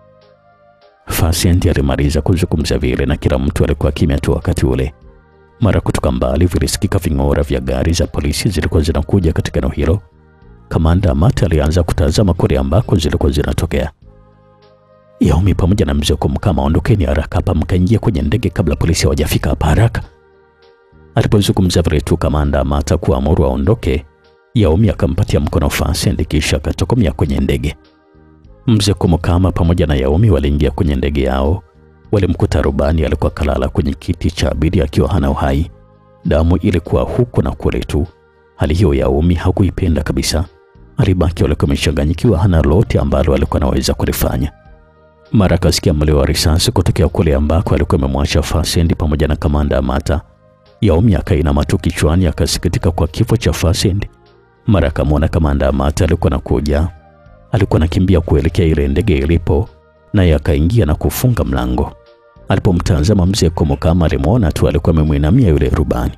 Fasiendi alimaliza kuzungumza vile na kila mtu alikuwa kimya tu wakati ule. Mara kutoka mbali vilisikika ving'ora vya gari za polisi zilikuwa zinakuja katika eneo hilo. Kamanda Amata alianza kutazama kule ambako zilikuwa zinatokea. Yaumi pamoja na mzee Komkama, ondokeni haraka hapa, mkaingia kwenye ndege kabla polisi hawajafika hapa haraka. Alipozungumza vile tu Kamanda Amata kuamuru aondoke, Yaumi akampatia mkono Fasiendi kisha akatokomea kwenye ndege. Mzee Komkama pamoja na Yaumi waliingia kwenye ndege yao. Walimkuta rubani alikuwa kalala kwenye kiti cha abiria akiwa hana uhai. Damu ilikuwa huku na kule tu. Hali hiyo Yaumi hakuipenda kabisa. Alibaki alikuwa amechanganyikiwa, hana lolote ambalo alikuwa anaweza kulifanya. Mara akasikia mlio wa risasi kutokea kule ambako alikuwa amemwacha Fasiendi pamoja na Kamanda Amata. Yaumi akainama tu kichwani, akasikitika kwa kifo cha Fasiendi. Mara akamwona Kamanda Amata alikuwa anakuja alikuwa anakimbia kuelekea ile ndege ilipo, naye akaingia na kufunga mlango. Alipomtazama mzee Komokama alimwona tu alikuwa amemwinamia yule rubani.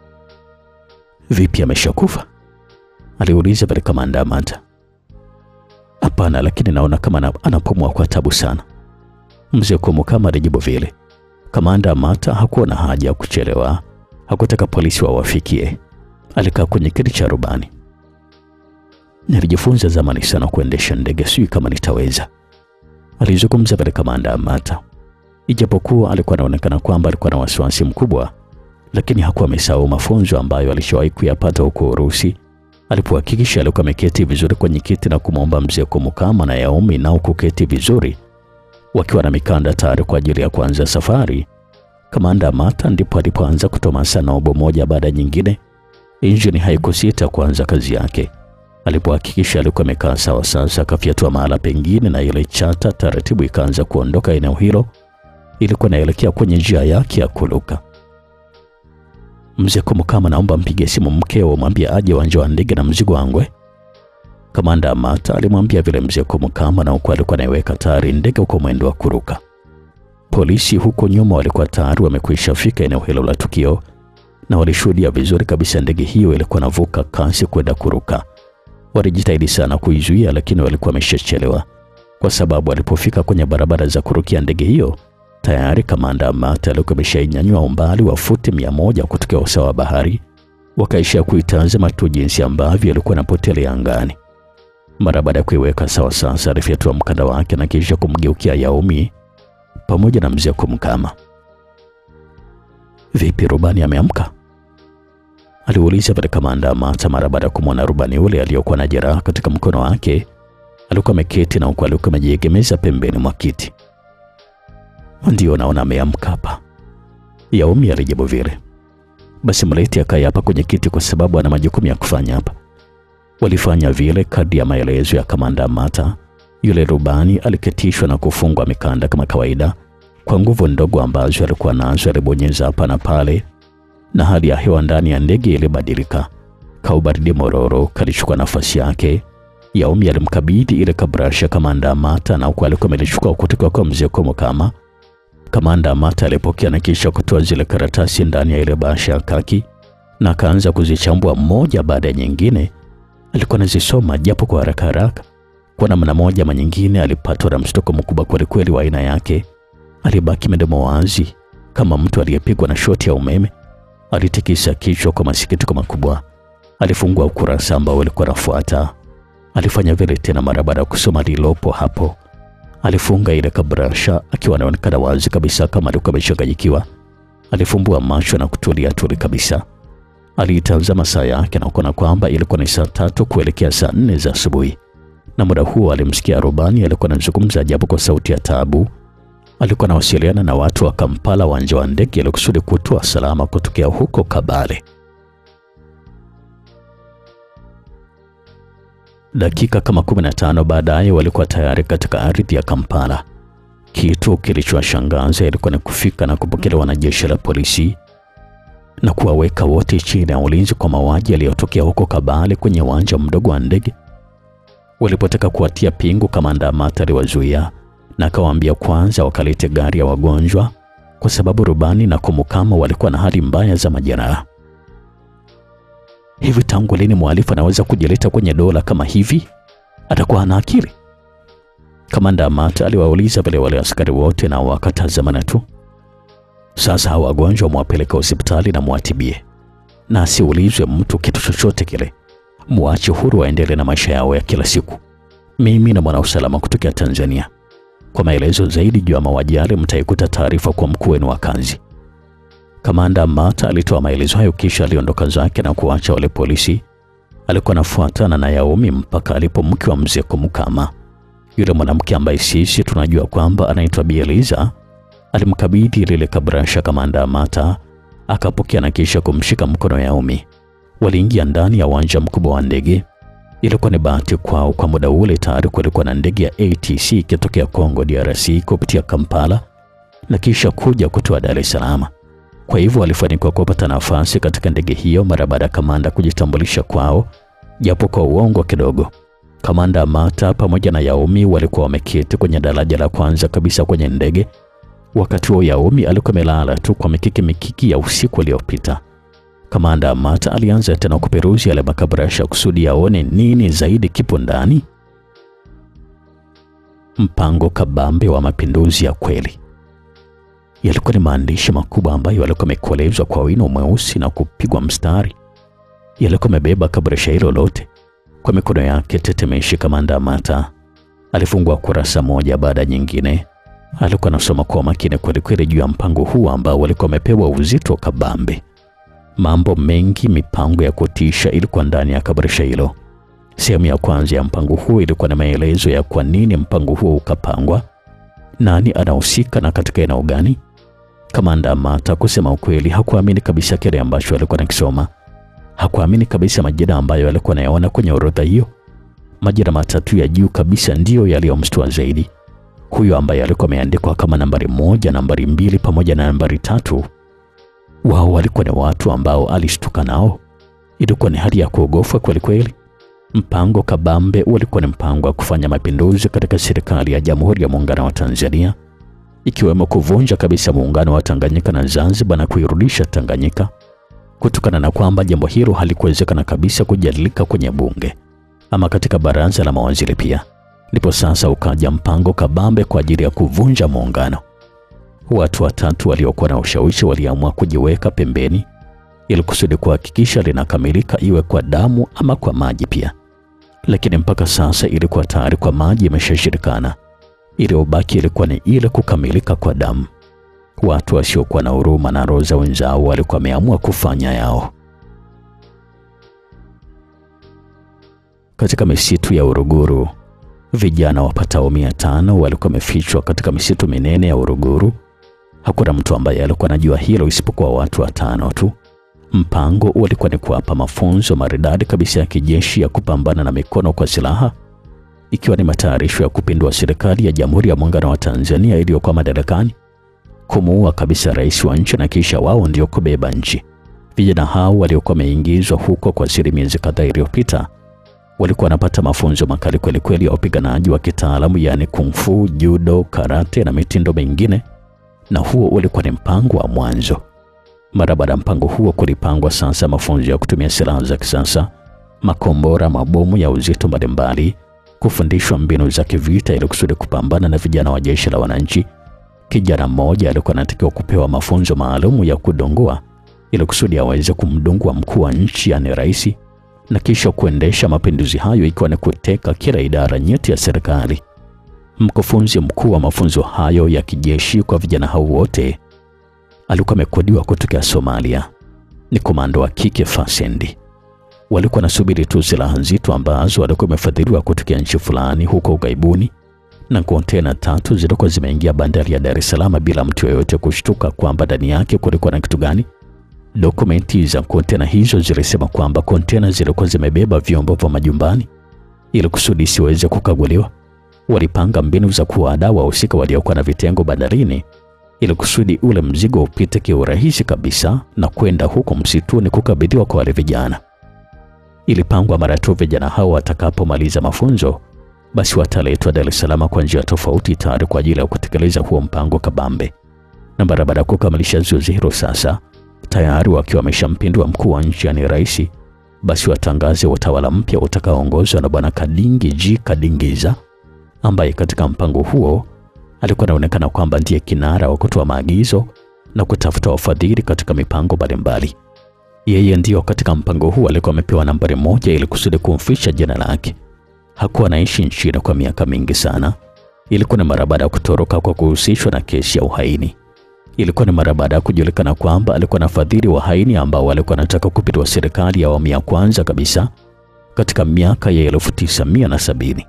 Vipi, ameshakufa? aliuliza pale Kamanda Amata. Hapana, lakini naona kama anapumua kwa tabu sana, mzee Komokama alijibu vile. Kamanda Amata hakuwa na haja ya kuchelewa, hakutaka polisi wawafikie. Alikaa kwenye kiti cha rubani. Nilijifunza zamani sana kuendesha ndege, sijui kama nitaweza, alizungumza pale Kamanda Amata. Ijapokuwa alikuwa anaonekana kwamba alikuwa na wasiwasi mkubwa, lakini hakuwa amesahau mafunzo ambayo alishawahi kuyapata huko Urusi. Alipohakikisha alikuwa ameketi vizuri kwenye kiti na kumwomba mzee Komukama na Yaumi nao kuketi vizuri, wakiwa na mikanda tayari kwa ajili ya kuanza safari, Kamanda Amata ndipo alipoanza kutomasa nobo moja baada nyingine. Injini haikusita kuanza kazi yake. Alipohakikisha alikuwa amekaa sawa, sasa akafyatua mahala pengine, na ile chata taratibu ikaanza kuondoka eneo hilo. Ilikuwa inaelekea kwenye njia yake ya kuluka. Mzee Komukama, naomba mpige simu mkeo, mwambie aje uwanja wa ndege na mzigo wangu. Kamanda Amata alimwambia vile mzee Komukama, na huko alikuwa anaiweka tayari ndege uko mwendo wa kuruka. Polisi huko nyuma walikuwa tayari wamekwisha fika eneo hilo la tukio, na walishuhudia vizuri kabisa ndege hiyo ilikuwa navuka kasi kwenda kuruka. Walijitahidi sana kuizuia, lakini walikuwa wameshachelewa, kwa sababu walipofika kwenye barabara za kurukia ndege hiyo tayari Kamanda Amata alikuwa ameshainyanyua umbali wa futi mia moja kutokea usawa wa bahari. Wakaishia kuitazama tu jinsi ambavyo alikuwa anapotelea angani. Mara baada ya kuiweka sawa, sasa alifyatua mkanda wake na kisha kumgeukia Yaumi pamoja na mzee Komkama. Vipi, rubani ameamka? aliuliza pale kamanda Mata mara baada ya kumwona rubani yule aliyokuwa na jeraha katika mkono wake. Alikuwa ameketi na huku alikuwa amejiegemeza pembeni mwa kiti. Ndio, naona ameamka hapa, Yaumi alijibu vile. Basi mlete akae hapa kwenye kiti, kwa sababu ana majukumu ya kufanya hapa. Walifanya vile kadri ya maelezo ya kamanda Mata. Yule rubani aliketishwa na kufungwa mikanda kama kawaida. Kwa nguvu ndogo ambazo alikuwa nazo, alibonyeza hapa na pale, na hali ya hewa ndani ya ndege ilibadilika. Kaubaridi mororo kalichukua nafasi yake. Yaumi alimkabidhi ile kabrasha kamanda Mata, na huku alikuwa amelichukua kutoka kwa mzee Komo kama Kamanda Mata alipokea na kisha kutoa zile karatasi ndani ya ile bahasha ya kaki na akaanza kuzichambua moja baada ya nyingine. Alikuwa anazisoma japo kwa haraka haraka. Kwa namna moja ama nyingine, alipatwa na mshtuko mkubwa kwelikweli wa aina yake. Alibaki midomo wazi kama mtu aliyepigwa na shoti ya umeme. Alitikisa kichwa kwa masikitiko makubwa. Alifungua ukurasa ambao ulikuwa unafuata. Alifanya vile tena mara baada ya kusoma lilopo hapo. Alifunga ile kabrasha akiwa anaonekana wazi kabisa kama alikuwa amechanganyikiwa. Alifumbua macho na kutulia tuli kabisa. Aliitazama saa yake na kuona kwamba ilikuwa ni saa tatu kuelekea saa nne za asubuhi, na muda huo alimsikia rubani alikuwa anazungumza japo kwa sauti ya taabu. Alikuwa anawasiliana na watu wa Kampala, uwanja wa ndege, ili kusudi kutoa salama kutokea huko Kabale. Dakika kama 15 baadaye walikuwa tayari katika ardhi ya Kampala. Kitu kilichowashangaza ilikuwa ni kufika na kupokelewa na jeshi la polisi na kuwaweka wote chini ya ulinzi kwa mauaji yaliyotokea huko Kabale kwenye uwanja mdogo wa ndege. Walipotaka kuwatia pingu, kamanda Mata aliwazuia na akawaambia kwanza wakalete gari ya wagonjwa, kwa sababu rubani na Komukama walikuwa na hali mbaya za majeraha. Hivi tangu lini mhalifu anaweza kujileta kwenye dola kama hivi? Atakuwa ana akili? Kamanda Mata aliwauliza vile wale askari wote na wakatazamana tu. Sasa hawa wagonjwa mwapeleka hospitali na mwatibie, na asiulizwe mtu kitu chochote kile. Mwache huru waendelee na maisha yao ya kila siku. Mimi na mwana usalama kutokea Tanzania. Kwa maelezo zaidi juu ya mauaji yale, mtaikuta taarifa kwa mkuu wenu wa kazi. Kamanda Mata alitoa maelezo hayo kisha aliondoka zake na kuacha wale polisi. Alikuwa anafuatana na Yaumi mpaka alipo mke wa mzee Komukama, yule mwanamke ambaye sisi tunajua kwamba anaitwa Bi Eliza. Alimkabidhi lile kabrasha kamanda Mata, akapokea na kisha kumshika mkono Yaumi. Waliingia ndani ya uwanja mkubwa wa ndege. Ilikuwa ni bahati kwao, kwa muda ule tayari kulikuwa na ndege ya ATC ikitokea Kongo DRC kupitia Kampala na kisha kuja kutoa Dar es Salaam. Kwa hivyo walifanikiwa kupata nafasi katika ndege hiyo mara baada ya kamanda kujitambulisha kwao, japo kwa uongo kidogo. Kamanda Mata pamoja na Yaumi walikuwa wameketi kwenye daraja la kwanza kabisa kwenye ndege. Wakati huo Yaumi alikuwa amelala tu kwa mikiki mikiki ya usiku uliopita. Kamanda Mata alianza tena kuperuzi yale makabrasha kusudi aone nini zaidi kipo ndani. Mpango kabambe wa mapinduzi ya kweli. Yalikuwa ni maandishi makubwa ambayo yalikuwa yamekolezwa kwa wino mweusi na kupigwa mstari. Yalikuwa yamebeba kabrasha hilo lote kwa mikono yake tetemeshi. Kamanda Mata alifungua kurasa moja baada ya nyingine. Alikuwa anasoma kwa makini kwelikweli juu ya mpango huu ambao walikuwa wamepewa uzito kabambe. Mambo mengi, mipango ya kutisha ilikuwa ndani ya kabrasha hilo. Sehemu ya kwanza ya mpango huo ilikuwa na maelezo ya kwa nini mpango huo ukapangwa, nani anahusika na katika eneo gani. Kamanda Mata, kusema ukweli, hakuamini kabisa kile ambacho alikuwa nakisoma. Hakuamini kabisa majina ambayo alikuwa anayaona kwenye orodha hiyo. Majina matatu ya juu kabisa ndiyo yaliyomshtua zaidi. Huyo ambaye alikuwa ameandikwa kama nambari moja, nambari mbili pamoja na nambari tatu wao walikuwa ni watu ambao alishtuka nao. Ilikuwa ni hali ya kuogofwa kweli kweli. Mpango kabambe ulikuwa ni mpango wa kufanya mapinduzi katika serikali ya Jamhuri ya Muungano wa Tanzania, ikiwemo kuvunja kabisa muungano wa Tanganyika na Zanzibar na kuirudisha Tanganyika, kutokana na kwamba jambo hilo halikuwezekana kabisa kujadilika kwenye bunge ama katika baraza la mawaziri pia. Ndipo sasa ukaja mpango kabambe kwa ajili ya kuvunja muungano. Watu watatu waliokuwa na ushawishi waliamua kujiweka pembeni ili kusudi kuhakikisha linakamilika, iwe kwa damu ama kwa maji pia. Lakini mpaka sasa ilikuwa tayari kwa maji imeshashirikana, iliyobaki ilikuwa ni ile kukamilika kwa damu. Watu wasiokuwa na huruma na roho za wenzao walikuwa wameamua kufanya yao. Katika misitu ya Uruguru, vijana wapatao mia tano walikuwa wamefichwa katika misitu minene ya Uruguru. Hakuna mtu ambaye alikuwa anajua hilo isipokuwa watu watano tu. Mpango ulikuwa ni kuwapa mafunzo maridadi kabisa ya kijeshi ya kupambana na mikono kwa silaha, ikiwa ni matayarisho ya kupindua serikali ya Jamhuri ya Muungano wa Tanzania iliyokuwa madarakani, kumuua kabisa rais wa nchi na kisha wao ndio kubeba nchi. Vijana hao waliokuwa wameingizwa huko kwa siri miezi kadhaa iliyopita walikuwa wanapata mafunzo makali kweli kweli ya upiganaji wa kitaalamu, yaani kung fu, judo, karate na mitindo mingine, na huo ulikuwa ni mpango wa mwanzo. Mara baada ya mpango huo kulipangwa sasa mafunzo ya kutumia silaha za kisasa, makombora, mabomu ya uzito mbalimbali, kufundishwa mbinu za kivita ili kusudi kupambana na vijana wa jeshi la wananchi. Kijana mmoja alikuwa anatakiwa kupewa mafunzo maalum ya kudongoa ili kusudi aweze kumdungua mkuu wa nchi, yaani rais, na kisha kuendesha mapinduzi hayo, ikiwa ni kuteka kila idara nyeti ya serikali. Mkufunzi mkuu wa mafunzo hayo ya kijeshi kwa vijana hao wote alikuwa amekodiwa kutokea Somalia. Ni komando wa kike Fasendi. Walikuwa nasubiri tu silaha nzito ambazo walikuwa wamefadhiliwa kutokea nchi fulani huko ughaibuni, na kontena tatu zilikuwa zimeingia bandari ya Dar es Salaam bila mtu yoyote kushtuka kwamba ndani yake kulikuwa na kitu gani. Dokumenti za kontena hizo zilisema kwamba kontena zilikuwa zimebeba vyombo vya majumbani ili kusudi isiweze kukaguliwa. Walipanga mbinu za kuwadaa wahusika waliokuwa na vitengo bandarini ili kusudi ule mzigo upite kiurahisi kabisa na kwenda huko msituni kukabidhiwa kwa wale vijana. Ilipangwa mara tu vijana hao watakapomaliza mafunzo, basi wataletwa Dar es Salaam kwa njia tofauti, tayari kwa ajili ya kutekeleza huo mpango kabambe. Na mara baada ya kukamilisha zoezi hilo, sasa tayari wakiwa wameshampindua mkuu wa nchi, yani rais, basi watangaze utawala mpya utakaoongozwa na Bwana Kadingi G Kadingiza, ambaye katika mpango huo alikuwa anaonekana kwamba ndiye kinara wa kutoa maagizo na kutafuta wafadhili katika mipango mbalimbali. Yeye ndiyo katika mpango huu alikuwa amepewa nambari moja ili kusudi kumficha jina lake. Hakuwa anaishi nchini kwa miaka mingi sana. Ilikuwa ni mara baada ya kutoroka kwa kuhusishwa na kesi ya uhaini. Ilikuwa ni mara baada ya kujulikana kwamba alikuwa na fadhili wahaini ambao walikuwa wanataka kupindua serikali ya awamu ya kwanza kabisa katika miaka ya elfu tisa mia na sabini.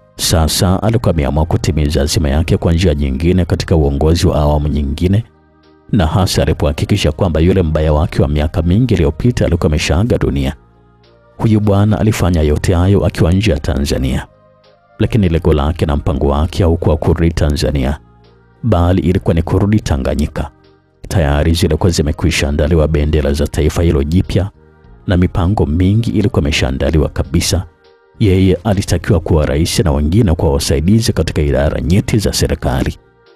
Sasa alikuwa ameamua kutimiza azima yake kwa njia nyingine katika uongozi wa awamu nyingine, na hasa alipohakikisha kwamba yule mbaya wake wa miaka mingi iliyopita alikuwa ameshaaga dunia. Huyu bwana alifanya yote hayo akiwa nje ya Tanzania, lakini lengo lake na mpango wake haukuwa kurudi Tanzania, bali ilikuwa ni kurudi Tanganyika. Tayari zilikuwa zimekwisha andaliwa bendera za taifa hilo jipya na mipango mingi ilikuwa imeshaandaliwa kabisa. Yeye alitakiwa kuwa rais na wengine kuwa wasaidizi katika idara nyeti za serikali.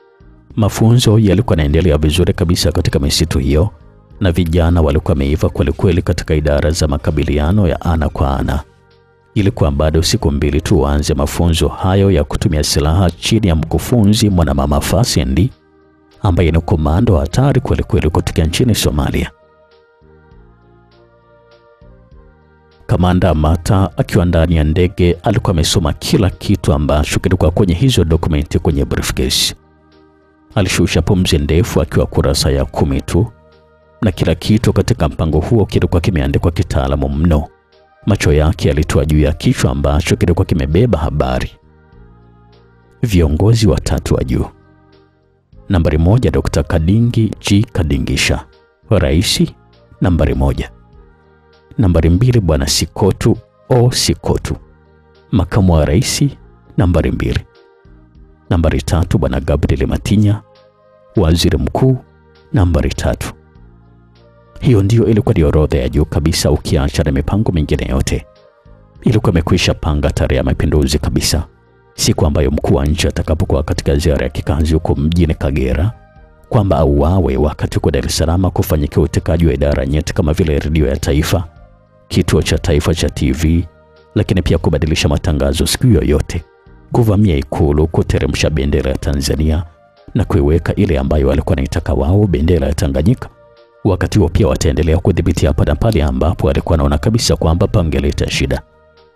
Mafunzo yalikuwa yanaendelea vizuri kabisa katika misitu hiyo, na vijana walikuwa wameiva kwelikweli katika idara za makabiliano ya ana kwa ana. Ilikuwa bado siku mbili tu waanze mafunzo hayo ya kutumia silaha chini ya mkufunzi mwanamama Fasendi ambaye ni komando hatari kwelikweli kutoka nchini Somalia. Kamanda Mata akiwa ndani ya ndege alikuwa amesoma kila kitu ambacho kilikuwa kwenye hizo dokumenti kwenye briefcase. Alishusha pumzi ndefu akiwa kurasa ya kumi tu, na kila kitu katika mpango huo kilikuwa kimeandikwa kitaalamu mno. Macho yake yalitoa juu ya kichwa ambacho kilikuwa kimebeba habari. Viongozi watatu wa juu. Nambari moja, Dr. Kadingi G Kadingisha, raisi nambari moja. Nambari mbili, Bwana Sikotu O Sikotu, makamu wa rais nambari mbili. Nambari tatu, Bwana Gabriel Matinya, waziri mkuu nambari tatu. Hiyo ndiyo ilikuwa ni orodha ya juu kabisa, ukiacha na mipango mingine yote. Ilikuwa imekwisha panga tarehe ya mapinduzi kabisa, siku ambayo mkuu wa nchi atakapokuwa katika ziara ya kikazi huko mjini Kagera, kwamba auawe wakati huko Dar es Salaam kufanyikia utekaji wa idara nyeti kama vile redio ya taifa, kituo cha taifa cha TV, lakini pia kubadilisha matangazo siku yoyote, kuvamia Ikulu, kuteremsha bendera ya Tanzania na kuiweka ile ambayo walikuwa wanaitaka wao, bendera ya Tanganyika. Wakati huo pia wataendelea kudhibiti hapa na pale ambapo alikuwa anaona kabisa kwamba pangeleta shida.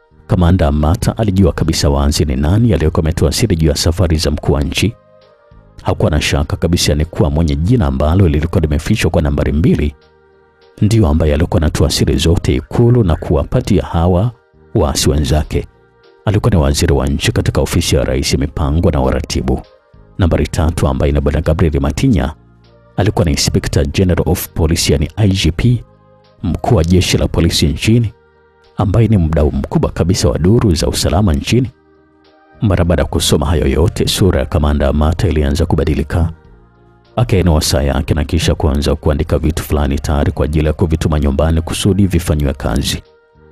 Kamanda Mata alijua kabisa waanzi ni nani aliyekuwa ametoa siri juu ya safari za mkuu wa nchi. Hakuwa na shaka kabisa ni kuwa mwenye jina ambalo lilikuwa limefichwa kwa nambari mbili ndiyo ambaye alikuwa anatoa siri zote Ikulu na kuwapatia hawa waasi wenzake. Alikuwa ni waziri wa nchi katika ofisi ya rais, mipango na uratibu. Nambari tatu ambaye ni bwana Gabriel Matinya alikuwa ni Inspector General of Police, yani IGP, mkuu wa jeshi la polisi nchini, ambaye ni mdau mkubwa kabisa wa duru za usalama nchini. Mara baada ya kusoma hayo yote, sura ya kamanda Amata ilianza kubadilika. Akainua saa yake na kisha kuanza kuandika vitu fulani tayari kwa ajili ya kuvituma nyumbani kusudi vifanywe kazi.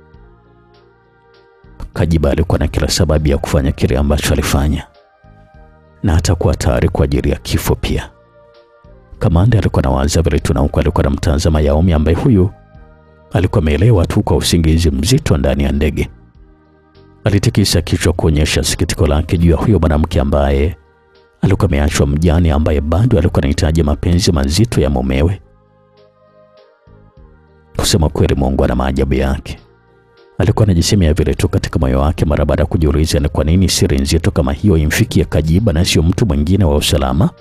Kajiba alikuwa na kila sababu ya kufanya kile ambacho alifanya na atakuwa tayari kwa ajili ya kifo pia. Kamanda alikuwa na waza vile tu, na huku alikuwa na mtazama Yaomi ambaye huyu alikuwa ameelewa tu kwa usingizi mzito ndani ya ndege. Alitikisa kichwa kuonyesha sikitiko lake juu ya huyo mwanamke ambaye alikuwa ameachwa mjane, ambaye bado alikuwa anahitaji mapenzi mazito ya mumewe. Kusema kweli, Mungu ana maajabu yake. Alikuwa anajisemea vile tu katika moyo wake, mara baada ya kujiuliza ni kwa nini siri nzito kama hiyo imfikie Kajiba na sio mtu mwingine wa usalama.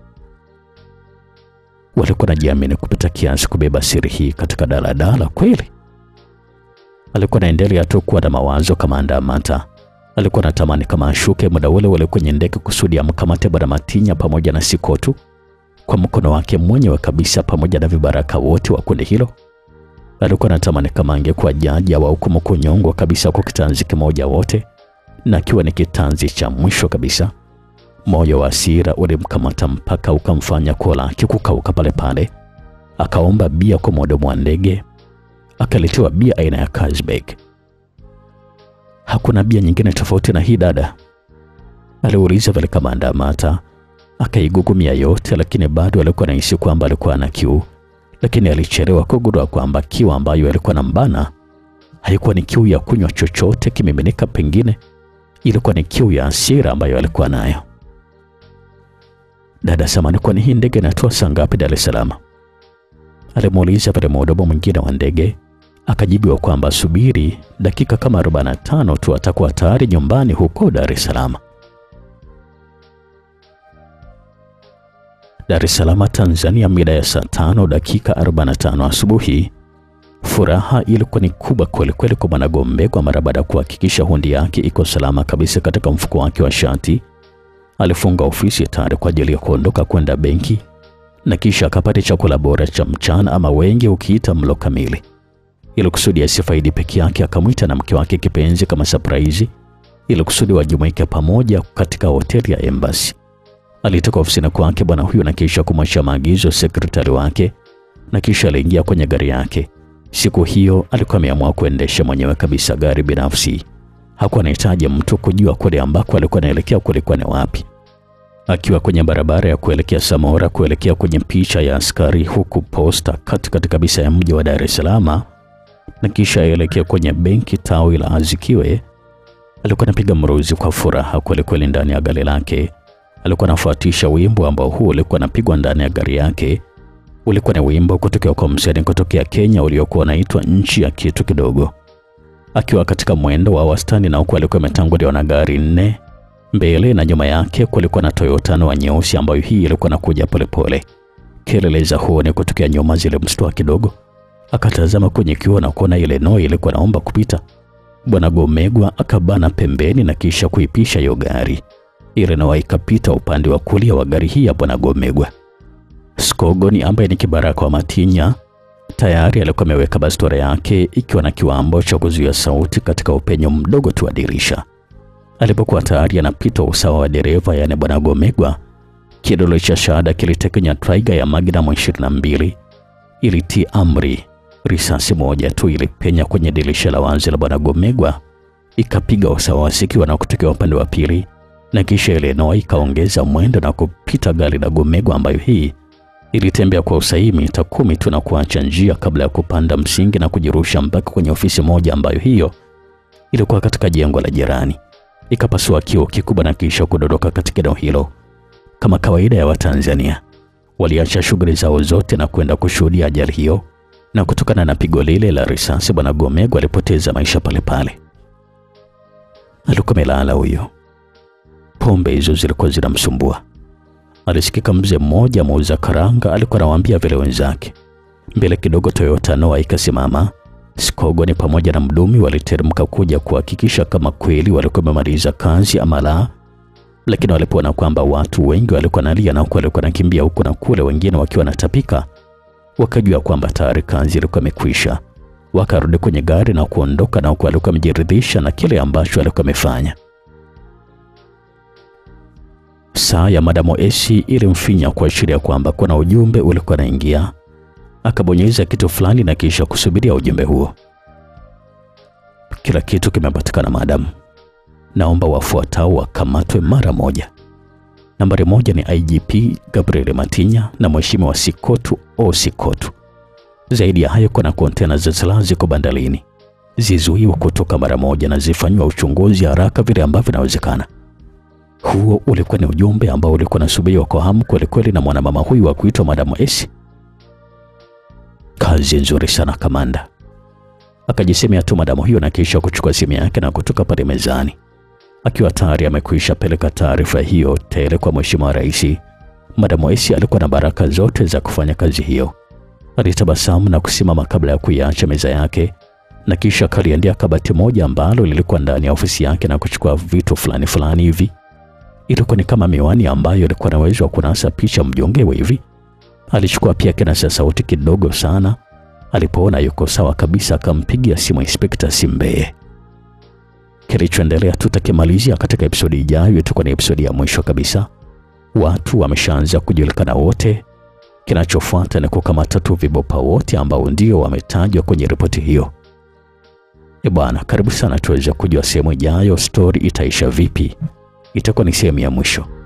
Walikuwa najiamini kupita kiasi kubeba siri hii katika daladala kweli. Alikuwa anaendelea tu kuwa na mawazo. Kamanda Amata alikuwa anatamani kama ashuke muda ule ule kwenye ndege kusudi amkamate bwana Matinya pamoja na Sikotu kwa mkono wake mwenyewe kabisa, pamoja na vibaraka wote wa kundi hilo. Alikuwa anatamani kama angekuwa jaji au hukumu kunyongwa kabisa kwa kitanzi kimoja wote, na akiwa ni kitanzi cha mwisho kabisa. Moyo wa hasira ulimkamata mpaka ukamfanya koo lake kukauka pale pale. Akaomba bia kwa mhudumu wa ndege, akaletewa bia aina ya Carlsberg. Hakuna bia nyingine tofauti na hii dada? Aliuliza vile kamanda Amata. Akaigugumia yote, lakini bado alikuwa anahisi kwamba alikuwa na kiu, lakini alichelewa kugundua kwamba kiu ambayo alikuwa na mbana haikuwa ni kiu ya kunywa chochote kimiminika, pengine ilikuwa ni kiu ya hasira ambayo alikuwa nayo. Dada samani, kwani hii ndege inatoa saa ngapi Dar es Salaam? Alimuuliza pale mhudumu mwingine wa ndege. Akajibiwa kwamba subiri dakika kama 45 tu atakuwa tayari nyumbani huko Dar es Salaam. Dar es Salaam, Tanzania, mida ya saa tano dakika 45 asubuhi. Furaha ilikuwa ni kubwa kweli kweli kwa Bwana Gombegwa mara baada ya kuhakikisha hundi yake iko salama kabisa katika mfuko wake wa shati. Alifunga ofisi tayari kwa ajili ya kuondoka kwenda benki na kisha akapata chakula bora cha mchana ama wengi ukiita mlo kamili. Ili kusudi asifaidi peke yake, akamwita na mke wake kipenzi kama surprise, ili kusudi wajumuike pamoja katika hoteli ya Embassy. Alitoka ofisini kwake bwana huyo na kisha kumwachia maagizo sekretari wake, na kisha aliingia kwenye gari yake. Siku hiyo alikuwa ameamua kuendesha mwenyewe kabisa gari binafsi. Hakuwa anahitaji mtu kujua kule ambako alikuwa anaelekea kulikuwa ni wapi. Akiwa kwenye barabara ya kuelekea Samora kuelekea kwenye picha ya askari huku posta katikati kabisa ya mji wa Dar es Salaam, na kisha aelekea kwenye benki tawi la Azikiwe, alikuwa anapiga mruzi kwa furaha kwelikweli ndani ya gari lake. Alikuwa anafuatisha wimbo ambao huu ulikuwa unapigwa ndani ya gari yake. Ulikuwa ni wimbo kutokea kwa msanii kutokea Kenya uliokuwa unaitwa nchi ya kitu kidogo. Akiwa katika mwendo wa wastani, na huku alikuwa ametanguliwa na gari nne mbele na nyuma yake kulikuwa na Toyota wa nyeusi ambayo hii ilikuwa nakuja polepole. Kelele za honi kutokea nyuma zilimshtua kidogo, akatazama kwenye kioo na kuona ile noi ilikuwa naomba kupita. Bwana Gomegwa akabana pembeni na kisha kuipisha hiyo gari. Ile noi ikapita upande wa kulia wa gari hii ya Bwana Gomegwa. Skogoni ambaye ni kibaraka wa Matinya tayari alikuwa ameweka bastola yake ikiwa na kiwambo cha kuzuia sauti katika upenyo mdogo tu wa dirisha. Alipokuwa tayari anapita usawa wa dereva, yaani bwana Gomegwa, kidole cha shahada kilitekenya traiga ya Magnum 22 ilitii amri. Risasi moja tu ilipenya kwenye dirisha la wazi la bwana Gomegwa, ikapiga usawa sikiwa na kutokea upande wa pili, na kisha ile noa ikaongeza mwendo na kupita gari la Gomegwa, ambayo hii ilitembea kwa usahihi mita kumi tu na kuacha njia kabla ya kupanda msingi na kujirusha mpaka kwenye ofisi moja ambayo hiyo ilikuwa katika jengo la jirani ikapasua kioo kikubwa na kisha kudondoka katika eneo hilo. Kama kawaida ya Watanzania, waliacha shughuli zao zote na kwenda kushuhudia ajali hiyo, na kutokana na pigo lile la risasi, bwana Gomegwa alipoteza maisha pale pale. Alikuwa amelala huyo, pombe hizo zilikuwa zinamsumbua. alisikika mzee mmoja muuza karanga alikuwa anawaambia vile wenzake. Mbele kidogo Toyota Noah ikasimama. Skogoni pamoja na mdumi waliteremka kuja kuhakikisha kama kweli walikuwa wamemaliza kazi ama la, lakini walipoona kwamba watu wengi walikuwa nalia na huku walikuwa nakimbia huku na kule, wengine wakiwa natapika, wakajua kwamba tayari kazi ilikuwa imekwisha. Wakarudi kwenye gari na kuondoka, na huku walikuwa wamejiridhisha na kile ambacho walikuwa wamefanya. Saa ya Madamo Esi ilimfinya kuashiria kwamba kuna ujumbe ulikuwa naingia. Akabonyeza kitu fulani na kisha kusubiria ujumbe huo. Kila kitu kimepatikana madam, naomba wafuatao wakamatwe mara moja. Nambari moja ni IGP Gabriel Matinya na Mheshimiwa Sikotu O Sikotu. Zaidi ya hayo, kuna kontena za silaha ziko bandarini, zizuiwe kutoka mara moja na zifanyiwa uchunguzi haraka vile ambavyo inawezekana. Huo ulikuwa ni ujumbe ambao ulikuwa unasubiriwa kwa hamu kwelikweli na mwanamama huyu wa kuitwa Madamu Esi. Kazi nzuri sana kamanda, akajisemea tu madamu hiyo, na kisha kuchukua simu yake na kutoka pale mezani, akiwa tayari amekwisha peleka taarifa hiyo tele kwa Mheshimiwa Rais. Madamu Esi alikuwa na baraka zote za kufanya kazi hiyo. Alitabasamu na kusimama kabla ya kuiacha meza yake, na kisha akaliendea kabati moja ambalo lilikuwa ndani ya ofisi yake na kuchukua vitu fulani fulani hivi. Ilikuwa ni kama miwani ambayo ilikuwa na uwezo wa kunasa picha mjongewe hivi. Alichukua pia kinasa sauti kidogo sana. Alipoona yuko sawa kabisa, akampigia simu Inspekta Simbeye. Kilichoendelea tutakimalizia katika episodi ijayo. Itakuwa ni episodi ya mwisho kabisa. Watu wameshaanza kujulikana wote. Kinachofuata ni kukamata tu vibopa wote ambao ndio wametajwa kwenye ripoti hiyo. E bwana, karibu sana tuweze kujua sehemu ijayo, stori itaisha vipi. Itakuwa ni sehemu ya mwisho.